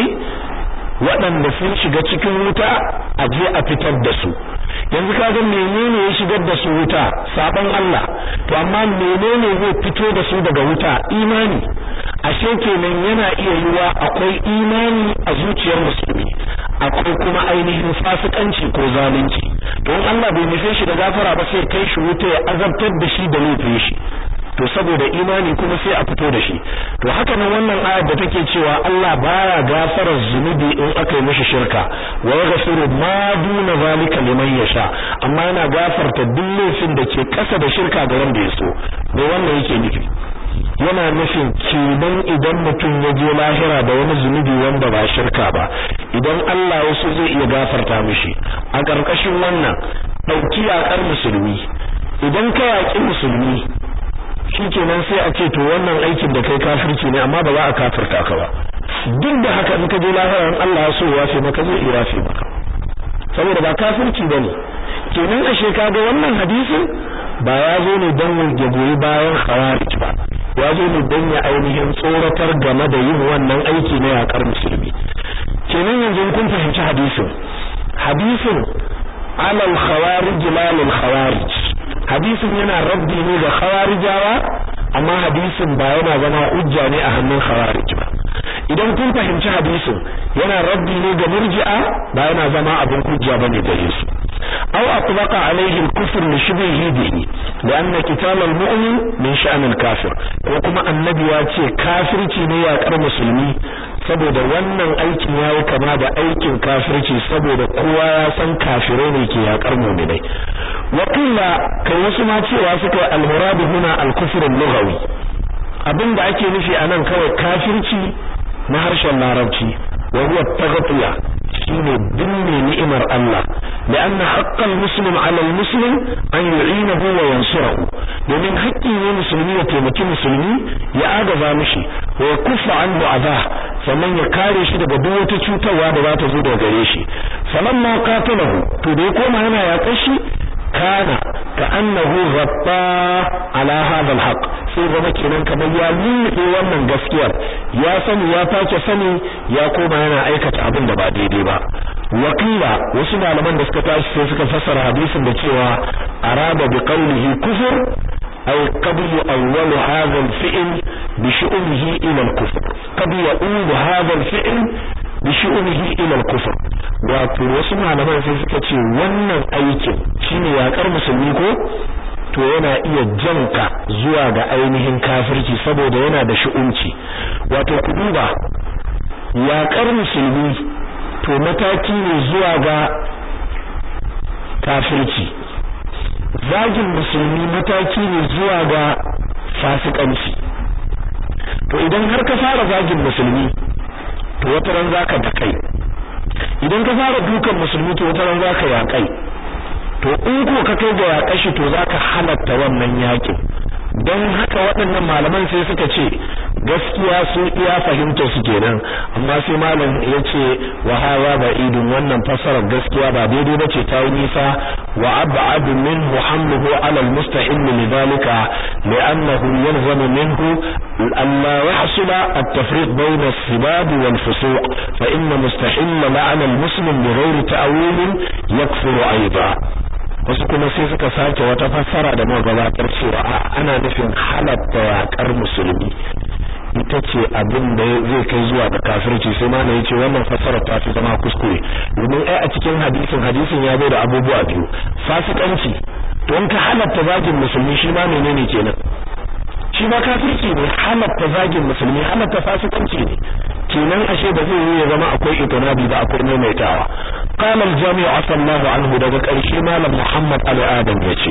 waɗanda sun shiga cikin wuta a je a fitar da su yanzu kaga menene ya shigar da su wuta saban Allah to amma menene zai fito da su daga wuta imani ashe kenan yana iya yiwa akwai imani a zuciyar musulmi akwai kuma ainihin fasikanci ko zalunci don Allah bai nufe shi da gafara ba sai kai shi wuta ya azabtar da shi da laifin shi to saboda imani kuma sai a fito da shi to haka nan wannan ayar da take cewa Allah baya gafarar zunubi in aka yi mishi shirka wa yaghfiru ma duna zalika liman yasha amma yana gafarta duk laifin da ke kasa da shirka ga wanda ya so me wannan yake nufi yana nufin kenan idan mutum ya je lahira da wani zunubi wanda ba shirka ba idan Allah ya so zai iya gafarta mishi a ƙarƙashin wannan ɗauki yaƙar musulmi idan ka yaƙi musulmi shikenan sai a ce to wannan aikin da kai kafirci ne amma ba za a kafirta ka ba duk da haka in ka je lahira in Allah ya so ya fi maka zai iya fi maka saboda ba kafirci bane kenan ashe kaga wannan hadisin ba ya zo ne don ya goyi bayan khawarij ba ya zo ne don ya ainihin tsoratar game da yin wannan aiki na yakar musulmi kenan yanzu kun fahimci hadisin hadisin alal khawarij lalil khawarij hadisin yana rabbi ne ga khawarijawa amma hadisin ba yana zama hujja ne a hannun khawarij ba idan kun fahimci hadisin yana rabbi ne ga murji'a ba yana zama abin hujja bane gare su aw atlaqa alayhi al-kufr li shibhihi bihi lianna qital al-mu'min min sha'n al-kafir ko kuma annabi ya ce kafirci ne ya kar musulmi saboda wannan aikin yayi kama da aikin kafirci saboda kowa ya san kafirai ne ke yakar mu'minai wakila kai wasu ma cewa suka al-murad huna al-kufr al-lughawi abinda ake nufi anan kawai kafirci na harshen larabci wa huwa taghtiya shine binne ni'imar Allah لأن حق المسلم على المسلم أن يعينه وينصره domin haƙƙi ne musulmi ya taimaki musulmi ya agaza mishi wa ya kufa an mu'aza sannan ya kare shi daga duk wata cutarwa da za ta zo daga gare shi falamma qatalahu to da ya koma yana yaƙar shi kana ka annahu ghabba ala hadha alhaq sai zama kenan kamar ya lulluɓe wannan gaskiyar ya sani ya take sani ya koma yana aikata abin da ba daidai ba wakila wasu malaman da suka tashi sai suka fassara hadisin da cewa arada bi qawlihi kufur أو قبل أول هذا الفعل بشؤمه إلى الكفر قد يؤول هذا الفعل بشؤمه إلى الكفر wato wasu malaman sai suka ce wannan aikin shine yakar musulmi ko to yana iya janka zuwa ga ainihin kafirci saboda yana da shu'unci wato ku duba yakar musulmi to mataki ne zuwa ga kafirci zagin musulmi mataki ne zuwa ga fasikanci to idan har ka fara zagin musulmi to wata ran zaka da kai idan ka fara dukan musulmi to wata ran zaka yakai to in ko ka kai ga yakashi to zaka halatta wannan yakin don haka waɗannan malaman sai suka ce gaskiya su iya fahimta su kenan amma sai malam ya ce wa hawa ba idun wannan fasarar gaskiya ba daidai bace ta yi nisa wa ab'ad minhu hamluhu ala almustahil lidhalika li'annahu yalzamu minhu an la yahsul at-tafriq bayna as-sibab wal fusuq fa inna mustahil la'ana al-muslim bighayri ta'wil yakfuru aidan wasu kuma sai suka sake wata fassara da muka gabatar cewa ana nufin halatta yakar musulmi ita ce abin da zai kai zuwa ga kafirci sai ma yace wannan fassara ta fi zama kuskure domin ai a cikin hadisin hadisin ya zo da abubuwa biyu fasikanci to in ka halatta zagin musulmi shi ma menene kenan shi ma kafirci ne halatta zagin musulmi halatta fasikanci ne kenan ashe da zai yi ya zama akwai itinabi ba akwai maimaitawa قال الجامع عفى الله عنه daga ƙarshe malam Muhammad Ali Adam yace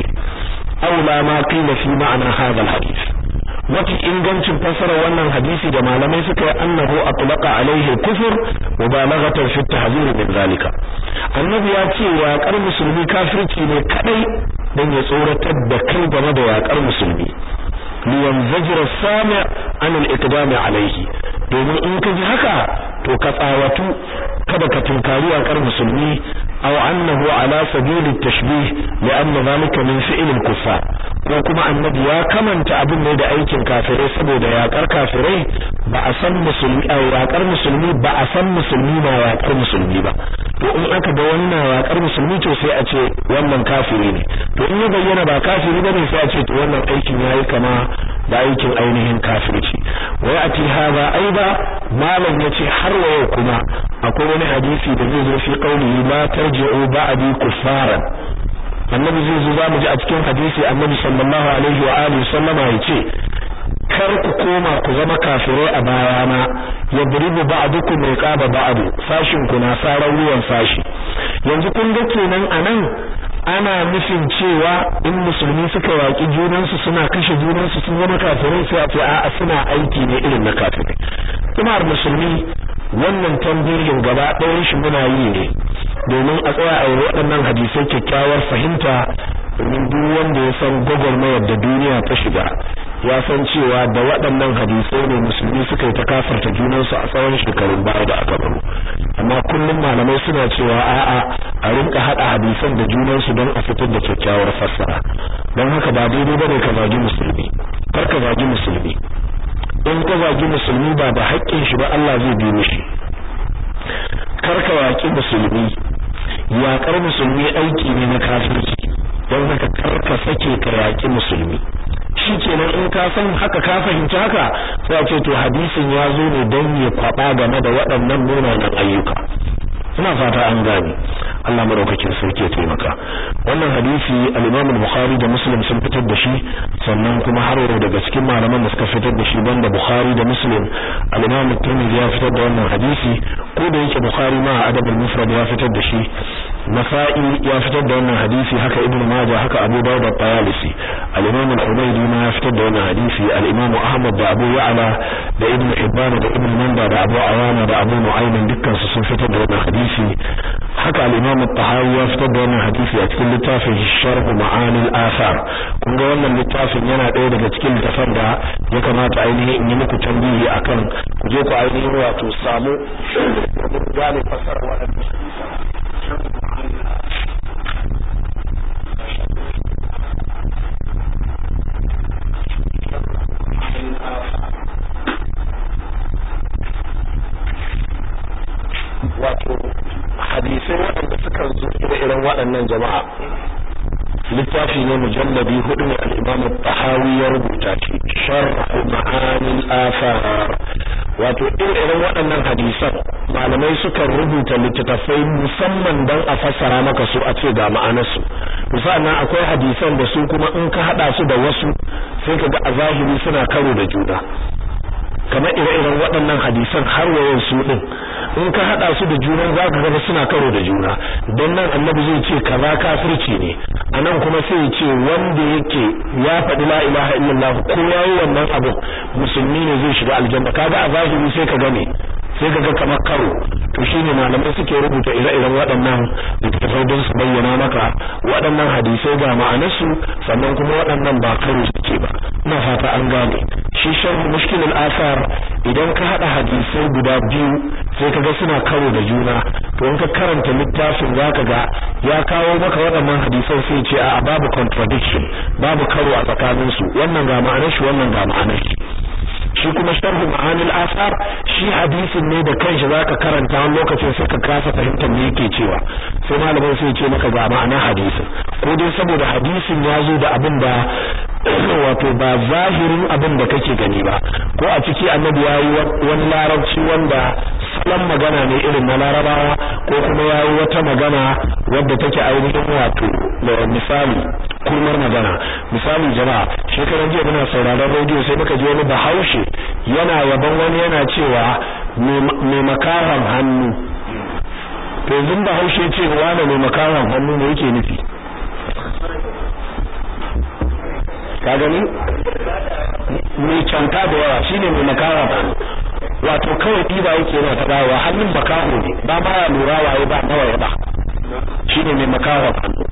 aula ma qila fi ma'ana hadha alhadith wata ingancin fasara wannan hadisi da malamai suka yi annahu atlaqa alaihi kufur mubalaghatan fi tahzir min zalika annabi ya ce yaƙar musulmi kafirci ne kadai dan ya tsoratar da kai game da yaƙar musulmi liyanzajir as-sami' an al-iqdam alayhi domin in ka ji haka to ka tsawatu kada ka tunkari yakar musulmi aw annahu ala sabil at-tashbih li'anna dhalika min fi'l al-kuffar ko kuma annabi ya kamanta abin ne da aikin kafirai saboda yakar kafirai ba a san musulmi a yakar musulmi ba a san musulmi na yakar musulmi ba to in aka ga wannan yakar musulmi to sai a ce wannan kafiri ne to in ya bayyana ba kafiri bane sai a ce to wannan aikin yayi kama da aikin ainihin kafirci wai a ce haza aiba malam yace har wa yau kuma akwai wani hadisi da zai zo fi qaulihi la tarji'u ba'di kuffaran annabi zai zo zamu ji a cikin hadisi annabi sallallahu alaihi wa alihi sallama yace kar ku koma ku zama kafirai a bayana yadribu ba'dukum riqaba ba'd sashin ku na sarar ruwan sashi yanzu kun ga kenan anan ana nufin cewa in musulmi suka yaƙi junansu suna kashe junansu sun zama kafirai sai a ce a'a suna aiki ne irin na kafirai kuma musulmi wannan tambayin gaba ɗayan shi muna yi ne domin a tsaya a yi waɗannan hadisai kyakkyawar fahimta domin duk wanda ya san gwagwarmayar da duniya ta shiga ya san cewa da waɗannan hadisai ne musulmi suka yi ta kafarta junansu a tsawon shekarun baya da aka baro amma kullum malamai suna cewa a'a a rinka haɗa hadisan da junansu don a fitar da kyakkyawar fassara don haka ba daidai bane ka zagi musulmi kar ka zagi musulmi in ka zagi musulmi ba da haƙƙin shi ba Allah zai bi mishi kar ka yaƙi musulmi yaƙar musulmi aiki ne na kafirci don haka kar ka sake ka yaƙi musulmi shikenan in ka san haka ka fahimci haka sai a ce to hadisin ya zo ne don ya kwaba game da waɗannan munanan ayyuka ina fata an gane Allah madaukakin sarki ya taimaka wannan hadisi al-Imam al-Bukhari da Muslim sun fitar da shi sannan kuma har yau daga cikin malaman da suka fitar da shi banda Bukhari da Muslim al-Imam Tirmidhi ya fitar da wannan hadisi ko da yake Bukhari ma adab al-Mufrad ya fitar da shi Nasa'i ya fitar da wannan hadisi haka Ibn Majah haka Abu Dawud at-Tayalisi al-Imam al-Humaydi ma ya fitar da wannan hadisi al-Imam Ahmad da Abu Ya'la da Ibn Hibban da Ibn Manda da Abu Awana da Abu Nu'aym dukkan su sun fitar da wannan hadisi haka al-Imam al-Tahawi ya fitar da wannan hadisi a cikin littafin Sharh Ma'ani al-Athar kun ga wannan littafin yana ɗaya daga cikin littafan da ya kamata ainihin in yi muku tambayi akan ku je ku ainihin wato samu gane fasara waɗannan wato hadisai waɗanda suka zo da irin waɗannan jama'a littafi ne mujalladi hudu ne al-Imam tahawi ya rubuta shi sharh ma'anil athar wato irin waɗannan hadisan malamai suka rubuta littattafai musamman don a fassara maka su a ce ga ma'anarsu musamman akwai hadisan da su kuma in ka hada su da wasu sai ka ga a zahiri suna karo da juna kamar ire-iren waɗannan hadisan har wayan su din in ka hada su da juna za ka ga suna karo da juna don nan annabi zai ce kaza kafirci ne anan kuma sai ya ce wanda yake ya faɗi la ilaha illallah ko yayi wannan abu musulmi ne zai shiga aljanna kaga a zahiri sai ka gane sai ka ga kamar karo to shine malamai suke rubuta ire-iren waɗannan littattafai don su bayyana maka waɗannan hadisai ga ma'anarsu sannan kuma waɗannan ba karo suke ba ina fata an gane shi sharh mushkilul asar idan ka hada hadisai guda biyu sai ka ga suna karo da juna to in ka karanta littafin zaka ga ya kawo maka waɗannan hadisan sai ce a babu contradiction babu karo a tsakaninsu wannan ga ma'anar shi wannan ga ma'anar shi shi kuma sharhu ma'anil asar shi hadisin ne da kanshi zaka karanta wani lokacin sai ka kasa fahimtar me yake cewa sai malamin sai ce maka ga ma'anar hadisin ko dai saboda hadisin ya zo da abin da wato ba zahirin abin da kake gani ba ko a ciki annabi ya yi wani larabci wanda salon magana ne irin na larabawa ko kuma ya yi wata magana wadda take ainihin wato misali kurmar magana misali jama'a shekaran jiya muna sauraron rediyo sai muka ji wani bahaushe yana yaban wani yana cewa mai makaran hannu to yanzu bahaushe ce wani mai makaran hannu ne yake nufi ka gani mai canta da yawa shine mai makaran hannu wato kawai ɗiba yake yana ta dawowa hannun makaho ne ba ma ya lura waye ba nawa ya ba shine mai makaran hannu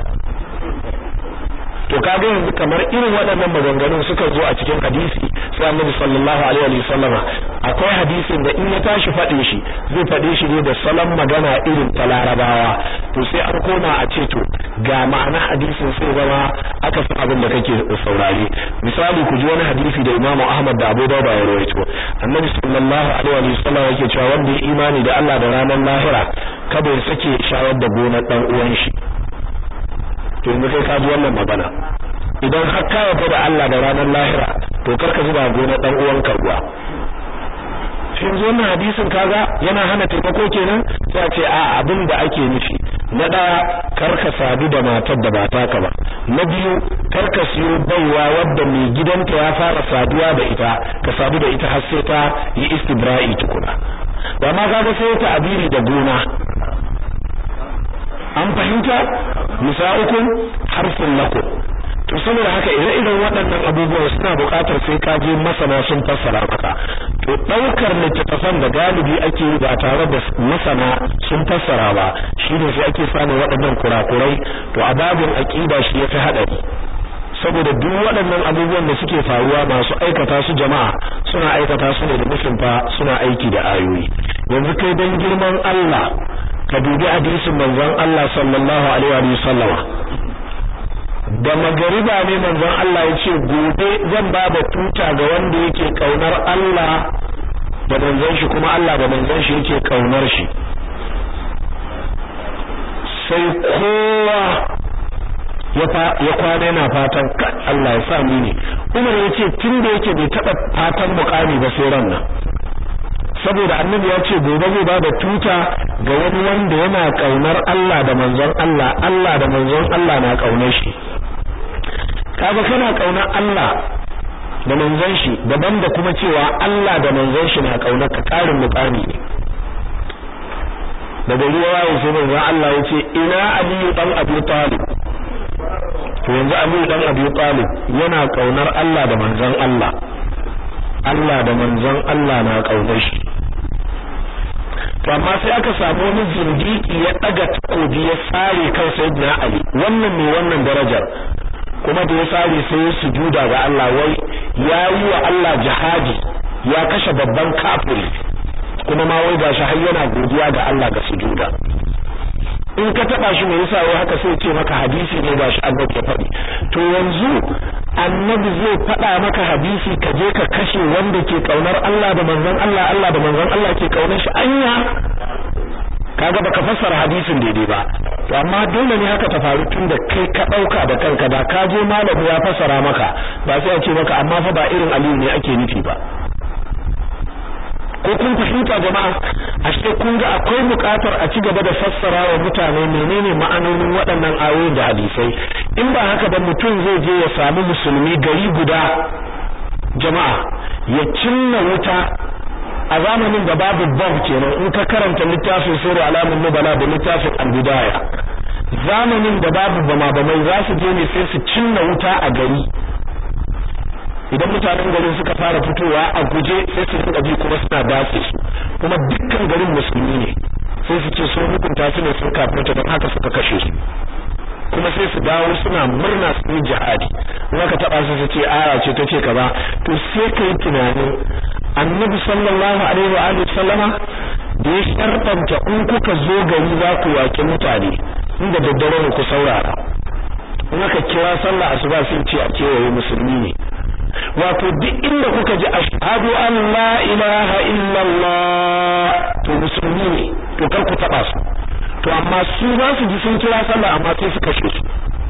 to kaga yanzu kamar irin waɗannan maganganun suka zo a cikin hadisi sai Annabi sallallahu alaihi wa sallama akwai hadisin da in ya tashi faɗin shi zai faɗe shi ne da salon magana irin ta Larabawa to sai an koma a ce to ga ma'ana hadisin sai zama aka san abin da kake saurare misali ku ji wani hadisi da Imam Ahmad da Abu Dawud ya rawaito Annabi sallallahu alaihi wa sallama yake cewa wanda ya imani da Allah da ranar lahira kada ya sake shayar da gonar dan uwan shi to yanzu kai ka ji wannan magana idan har ka yarda da Allah da ranar lahira to karka zuba gona dan uwanka ruwa sai yanzu wannan hadisin kaga yana hana taimako kenan sai a ce a abin da ake nufi na daya karka sadu da matar da ba taka ba na biyu karka siyo baiwa wadda mai gidanta ya fara saduwa da ita ka sadu da ita har sai ta yi istibra'i tukuna ba ma kaga sai ta abiri da gona an fahimta nisa'ukum harfun lakum to saboda haka ire-iren waɗannan abubuwan suna buƙatar sai ka je masana sun fassara maka to ɗaukar littattafan da galibi ake yi ba tare da masana sun fassara ba shine sai ake samun waɗannan kurakurai to a babin aqida shi yafi haɗari saboda duk waɗannan abubuwan da suke faruwa masu aikata su jama'a suna aikata su ne da nufin fa suna aiki da ayoyi yanzu kai dan girman Allah ka dubi hadisin manzon Allah sallallahu alaihi wa sallama da magariba ne manzon Allah ya ce gobe zan ba da tuta ga wanda yake kaunar Allah da manzon shi kuma Allah da manzon shi yake kaunar shi sai kowa ya kwana yana fatan Allah ya sa ni ne Umar ya ce tun da yake bai taɓa fatan mukami ba sai ran nan saboda annabi ya ce gobe zai ba da tuta ga wani wanda yana kaunar Allah da manzon Allah Allah da manzon Allah na kaunar shi kaga kana kaunar Allah da manzon shi daban da kuma cewa Allah da manzon shi na kaunar ka karin mukami ne daga ruwa wayo sai manzon Allah ya ce ina Aliyu dan Abi Talib to yanzu Aliyu dan Abi Talib yana kaunar Allah da manzon Allah Allah da manzon Allah na kaunar shi to amma sai aka samu wani zindiki ya daga takobi ya sare kan sayyidina ali wannan ne wannan darajar kuma da ya sare sai ya sujuda ga Allah wai yayi wa Allah jihadi ya kashe babban kafiri kuma ma wai gashi har yana godiya ga Allah ga sujuda in ka taba shi me yasa wai haka sai ce maka hadisi ne gashi annabi ya faɗi to yanzu annabi zai faɗa maka hadisi ka je ka kashe wanda ke kaunar Allah da manzon Allah Allah da manzon Allah ke kaunar shi anya kaga baka fassara hadisin daidai ba to amma dole ne haka ta faru tun da kai ka dauka da kanka da ka je malami ya fassara maka ba sai a ce maka amma fa ba irin Aliyu ne ake nufi ba ko kun fahimta jama'a ashe kun ga akwai buƙatar a ci gaba da fassara wa mutane menene ma'anonin waɗannan ayoyi da hadisai in ba haka ba mutum zai je ya samu musulmi gari guda jama'a ya cinna wuta a zamanin da babu bomb kenan in ka karanta littafin sura alamun nubala da littafin al-bidaya zamanin da babu bama bamai za su je ne sai su cinna wuta a gari idan mutanen garin suka fara fitowa a guje sai su rinka ji kuma suna dace su kuma dukkan garin musulmi ne sai su ce sun hukunta su ne sun kafirta don haka suka kashe su kuma sai su dawo suna murna su yi jihadi in aka taba su su ce aya ce ta ce kaza to sai ka yi tunanin annabi sallallahu alaihi wa alihi sallama da ya shartanta in kuka zo gari za ku yaƙi mutane inda daddare ne ku saurara in aka kira sallah asuba sun ce a kewaye musulmi ne wato duk inda kuka ji ashhadu an la ilaha illallah to musulmi ne to kar ku taba su to amma su za su ji sun kira sallah amma sai su kashe su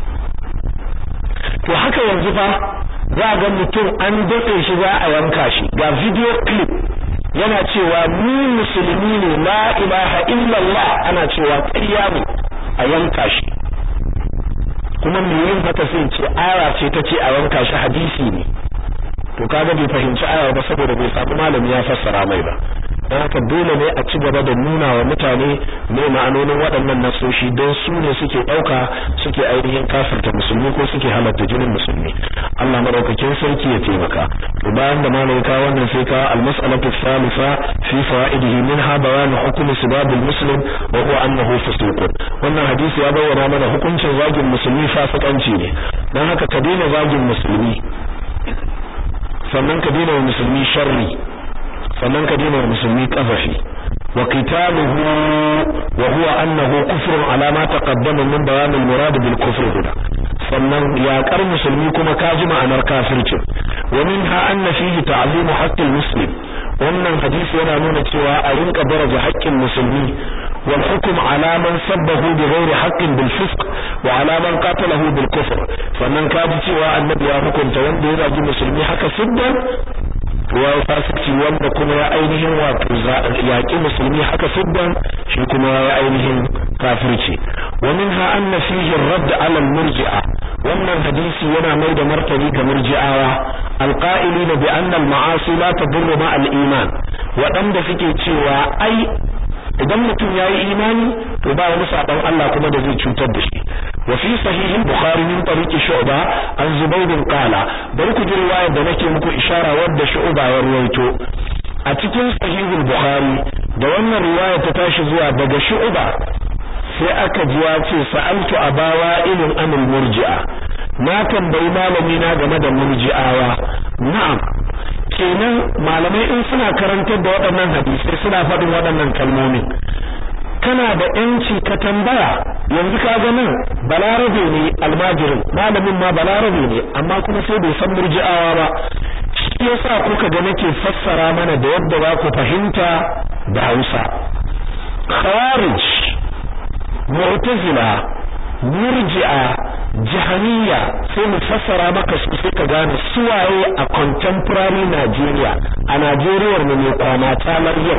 to haka yanzu fa za ga mutum an daɗe shi za a yanka shi ga video clip yana cewa ni musulmi ne la ilaha illallah ana cewa ƙarya ne a yanka shi kuma me yin haka sai ce aya ce ta ce a yanka shi hadisi ne to kaga bai fahimci aya ba saboda bai samu malami ya fassara mai ba don haka dole ne a ci gaba da nuna wa mutane mai ma'anonin waɗannan nasoshi don su ne suke ɗauka suke ainihin kafirta musulmi ko suke halatta jinin musulmi Allah madaukakin sarki ya taimaka to bayan da malai ka wannan sai ka al-mas'alatu thalitha fi fawaidihi minha bayan hukm sibab al-muslim wa huwa annahu fusuqun wannan hadisi ya bayyana mana hukuncin zagin musulmi fasikanci ne dan haka ka daina zagin musulmi sannan ka daina wa musulmi sharri sannan ka daina wa musulmi kafafi wa qitaluhu wa huwa annahu kufrun ala ma taqaddama min bayan al-murad bil kufr huna sannan yaƙar musulmi kuma ka ji ma'anar kafircin wa minha anna fihi ta'zim haqqil muslim wannan hadisi yana nuna cewa a rinka daraja haƙƙin musulmi wal hukm ala man sabbahu bi ghairi haqqin bil fisq wa ala man qatalahu bil kufr sannan ka ji cewa annabi ya hukunta wanda ya zagi musulmi haka siddan ya fasici wanda kuma ya ainihin wato yaƙi musulmi haka siddan shi kuma ya ainihin kafirci wa minha anna fihi ar-radd ala al-murji'a wannan hadisi yana mai da martani ga murji'awa alqa'ilina bi anna al-ma'asi la tadurru ma al-iman waɗanda suke cewa ai idan mutum yayi imani to ba wani sabon Allah kuma da zai cutar da shi wa fi sahih al-bukhari min tariqi shu'ba an zubayr qala bari ku ji riwayar da nake muku ishara wadda shu'ba ya ruwaito a cikin sahih al-bukhari da wannan riwaya ta tashi zuwa daga shu'ba sai aka ji ya ce sa'altu abawa ilin amil murji'a na tambayi malami na game da murji'awa na'am kenan malamai in suna karantar da waɗannan hadisai suna faɗin waɗannan kalmomin kana da yanci ka tambaya yanzu ka ga nan balarabe ne almajirin malamin ma balarabe ne amma kuma sai bai san murji'awa ba shi yasa kuka ga nake fassara mana da yadda za ku fahimta da Hausa khawarij mu'tazila murji'a jahaniya sai mu fassara maka su sai ka gane suwaye a contemporary Nigeria a Najeriya ne mai kwana talar yau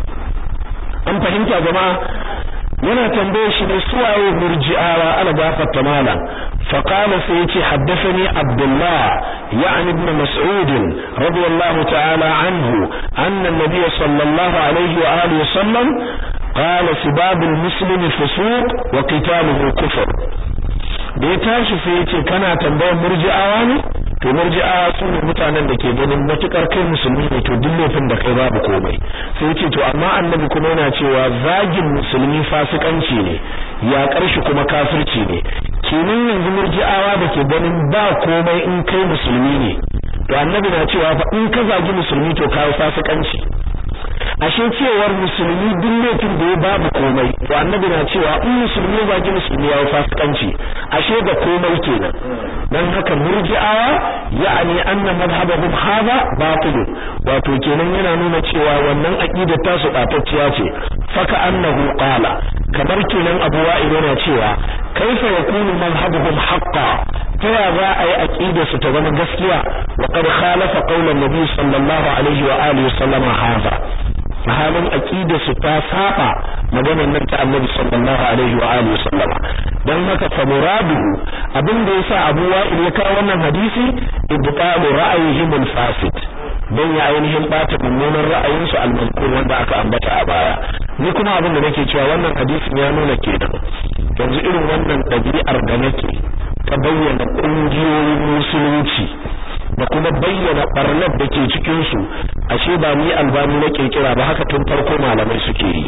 an fahimta jama'a yana tambaye shi ne suwaye murji'awa ala gafarta malam فقال سيتي حدثني عبد الله يعني ابن مسعود رضي الله تعالى عنه أن النبي صلى الله عليه وآله وسلم قال سباب المسلم فسوق وقتاله كفر da ya tashi sai ya ce kana tambayar murji'awa ne to murji'a su ne mutanen da ke ganin matukar kai musulmi ne to duk laifin da kai babu komai sai ce to amma annabi kuma yana cewa zagin musulmi fasikanci ne ya karshi kuma kafirci ne kenan yanzu murji'awa da ke ganin ba komai in kai musulmi ne to annabi na cewa fa in ka zagi musulmi to kai fasikanci ashe cewar musulmi duk laifin da ya babu komai to annabi na cewa in musulmi ya zagi musulmi ya fasikanci ashe da komai kenan dan haka murji'awa ya'ani anna madhhabahum hadha batil wato kenan yana nuna cewa wannan aqida ta su batacciya ce faka annahu qala kamar kenan Abu Wa'il yana cewa kaifa yakunu madhhabuhum haqqan ta ya za a yi aqida su ta zama gaskiya wa qad khalafa qawlan nabi sallallahu alaihi wa alihi wa sallama hadha halin aqida su ta saba maganar nan ta Annabi sallallahu alaihi wa alihi wasallama dan haka fa muraduhu abin da yasa Abu Wa'il ya kawo wannan hadisi ibtalu ra'ayihim al-fasid dan ya ainihin bata mummunan ra'ayin su al-mazkur wanda aka ambata a baya ni kuma abin da nake cewa wannan hadisin ya nuna kenan yanzu irin wannan dabi'ar da nake ta bayyana kungiyoyin musulunci da kuma bayyana barnar da ke cikin su ashe ba ni albani na kirkira ba haka tun farko malamai suke yi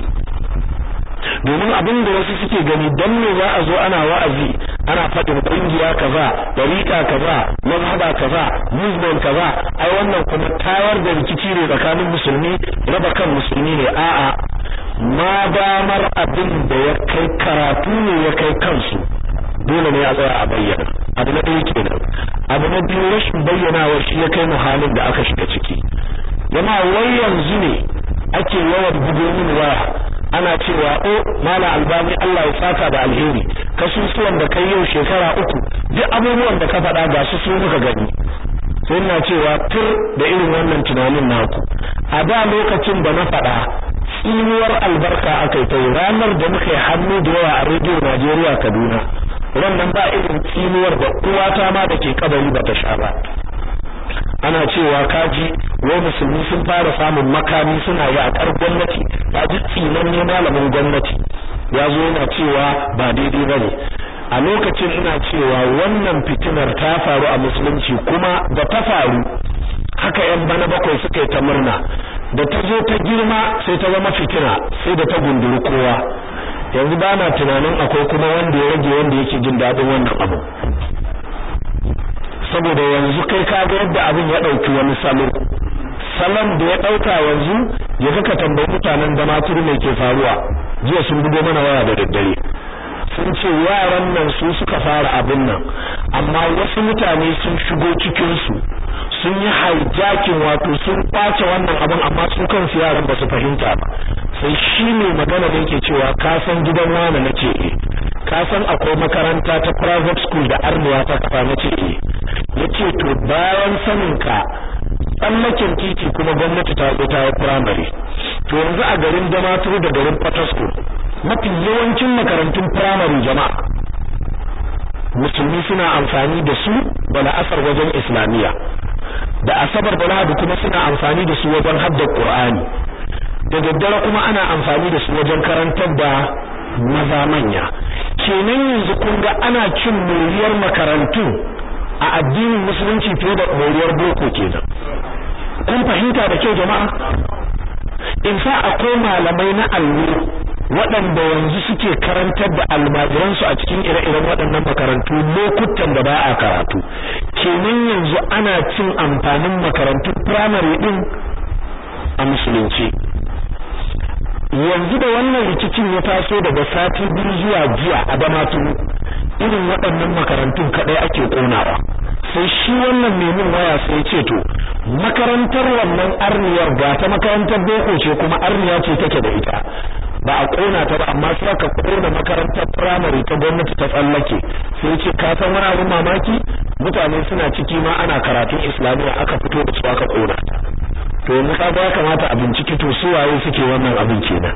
domin abin da wasu suke gani dan me za a zo ana wa'azi ana faɗin kungiya kaza dariƙa kaza mazhaba kaza movement kaza ai wannan kuma tayar da rikici ne tsakanin musulmi raba kan musulmi ne a'a ma damar abin da ya kai karatu ne ya kai kansu dole ne a tsaya a bayyana abu na ɗaya kenan abu na biyu rashin bayyanawa shi ya kai mu halin da aka shiga ciki jama wai yanzu ne ake yawan bugo min waya ana cewa o mala albani Allah ya saka da alheri kasusuwan da kai yau shekara uku duk abubuwan da ka faɗa ga su su muka gani sai ina cewa tur da irin wannan tunanin naku a da lokacin da na faɗa tsinuwar albarka akai ta ranar da muka yi hannu da yawa a rediyo Najeriya Kaduna wannan ba irin tsinuwar da uwata ma da ke kabari ba ta sha ba ana cewa kaji wai musulmi sun fara samun makami suna yaƙar gwamnati ba ji tsinan ne malamin gwamnati ya zo yana cewa ba daidai ba ne a lokacin ina cewa wannan fitinar ta faru a musulunci kuma da ta faru haka yan bana bakwai suka yi ta murna da ta zo ta girma sai ta zama fitina sai da ta gunduri kowa yanzu ba na tunanin akwai kuma wanda ya rage wanda yake jin daɗin wannan abu saboda yanzu kai ka ga yadda abin ya ɗauki wani salo salon da ya ɗauka yanzu ya kaka tambayi mutanen da maturu mai ke faruwa jiya sun bugo mana waya da daddare sun ce yaran nan su suka fara abin nan amma wasu mutane sun shigo cikin su sun yi hijacking wato sun kwace wannan abin amma su kansu yaran ba su fahimta ba sai shi ne magana da yake cewa ka san gidan wani na ce ka san akwai makaranta ta private school da arniya ta kafa na ce yace to bayan sanin ka tsallaken titi kuma gwamnati ta zo ta yi primary to yanzu a garin Damaturu da garin Patasko mafi yawancin makarantun primary jama'a musulmi suna amfani da su da la'asar wajen islamiyya da asabar da lahadi kuma suna amfani da su wajen haddar qur'ani da daddare kuma ana amfani da su wajen karantar da maza manya kenan yanzu kun ga ana cin moriyar makarantu a addinin musulunci fiye da moriyar boko kenan kun fahimta da kyau jama'a in fa akwai malamai na allo waɗanda yanzu suke karantar da almajiransu a cikin ire-iren waɗannan makarantu lokutan da ba a karatu kenan yanzu ana cin amfanin makarantun firamare ɗin a musulunci yanzu da wannan rikicin ya taso daga sati biyu zuwa jiya a damaturu irin waɗannan makarantun kaɗai ake ƙonawa sai shi wannan memin waya sai ce to makarantar wannan arniyar ga ta makarantar boko ce kuma arniya ce take da ita ba a kona ta ba amma sai aka kona makarantar firamare ta gwamnati ta tsallake sai ce ka san wani abin mamaki mutane suna ciki ma ana karatun islamiyya aka fito da su aka kona ta to yanzu ka ya kamata a binciki to su waye suke wannan abin kenan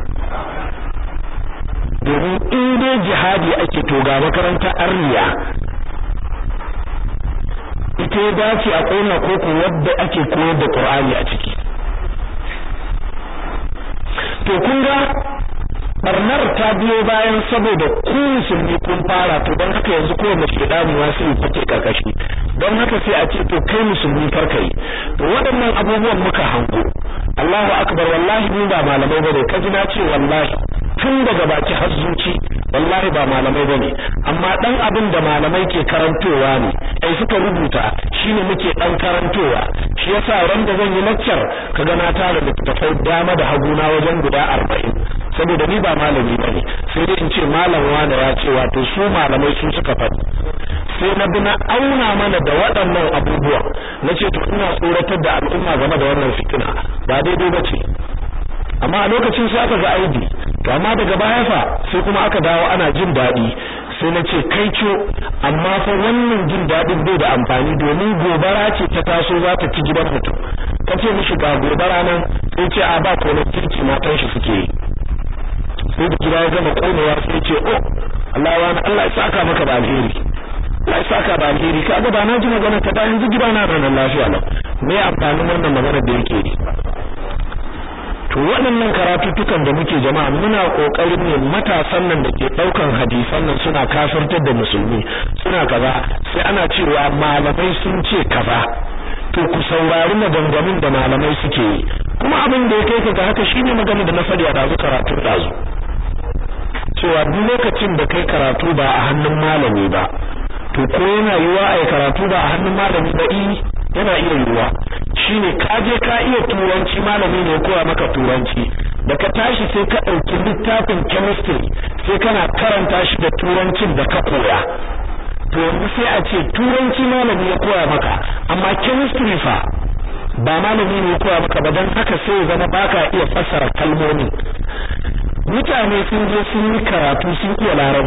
domin in dai jihadi ake to ga makarantar arniya ita ya dace a kona koko wadda ake koyar da Qur'ani a ciki to kun ga barnar ta biyo bayan saboda ku musulmi kun fara to don haka yanzu kowanne shedani ma sai fake karkashi don haka sai a ce to kai musulmi farka yi to waɗannan abubuwan muka hango Allahu akbar wallahi ni ba malamai bane kaji na ce wallahi tun daga baki har zuci wallahi ba malamai bane amma dan abin da malamai ke karantowa ne ai suka rubuta shine muke dan karantowa shi yasa ran da zan yi lecture kaga na tara littattafai dama da haguna wajen guda 40 saboda ni ba malami bane sai dai in ce malam wanda ya ce wato su malamai su suka faɗi sai na bi na auna mana da waɗannan abubuwa na ce to ina tsoratar da al'umma game da wannan fitina ba daidai ba ce amma a lokacin sai aka ga aibi to amma daga baya fa sai kuma aka dawo ana jin daɗi sai na ce kai co amma fa wannan jin daɗin bai da amfani domin gobara ce ta taso za ta ci gidan mutum ka ce mishi ga gobara nan sai ce a ba ko kirki matan shi suke yi sai da gida ya gama konewa sai ce oh Allah wa Allah ya saka maka da alheri Allah ya saka da alheri kaga ba na ji magana ta bayan ji gida na ranar lafiya lau me amfanin wannan magana da yake yi to waɗannan karatuttukan da muke jama'a muna kokarin ne matasan nan da ke daukan hadisan nan suna kafirtar da musulmi suna kaza sai ana cewa malamai sun ce kaza to ku saurari maganganun da malamai suke yi kuma abin da ya kai ka ga haka shine magana da na faɗi a dazu karatu dazu cewa duk lokacin da kai karatu ba a hannun malami ba to ko yana yiwa a karatu ba a hannun malami ba i yana iya yiwa shine ka je ka iya turanci malami ne koya maka turanci da ka tashi sai ka ɗauki littafin chemistry sai kana karanta shi da turancin da ka koya to yanzu sai a ce turanci malami ya koya maka amma chemistry fa ba malami ne ya koya maka ba don haka sai ya zama baka iya fassara kalmomin mutane sun je sun yi karatu sun iya larabci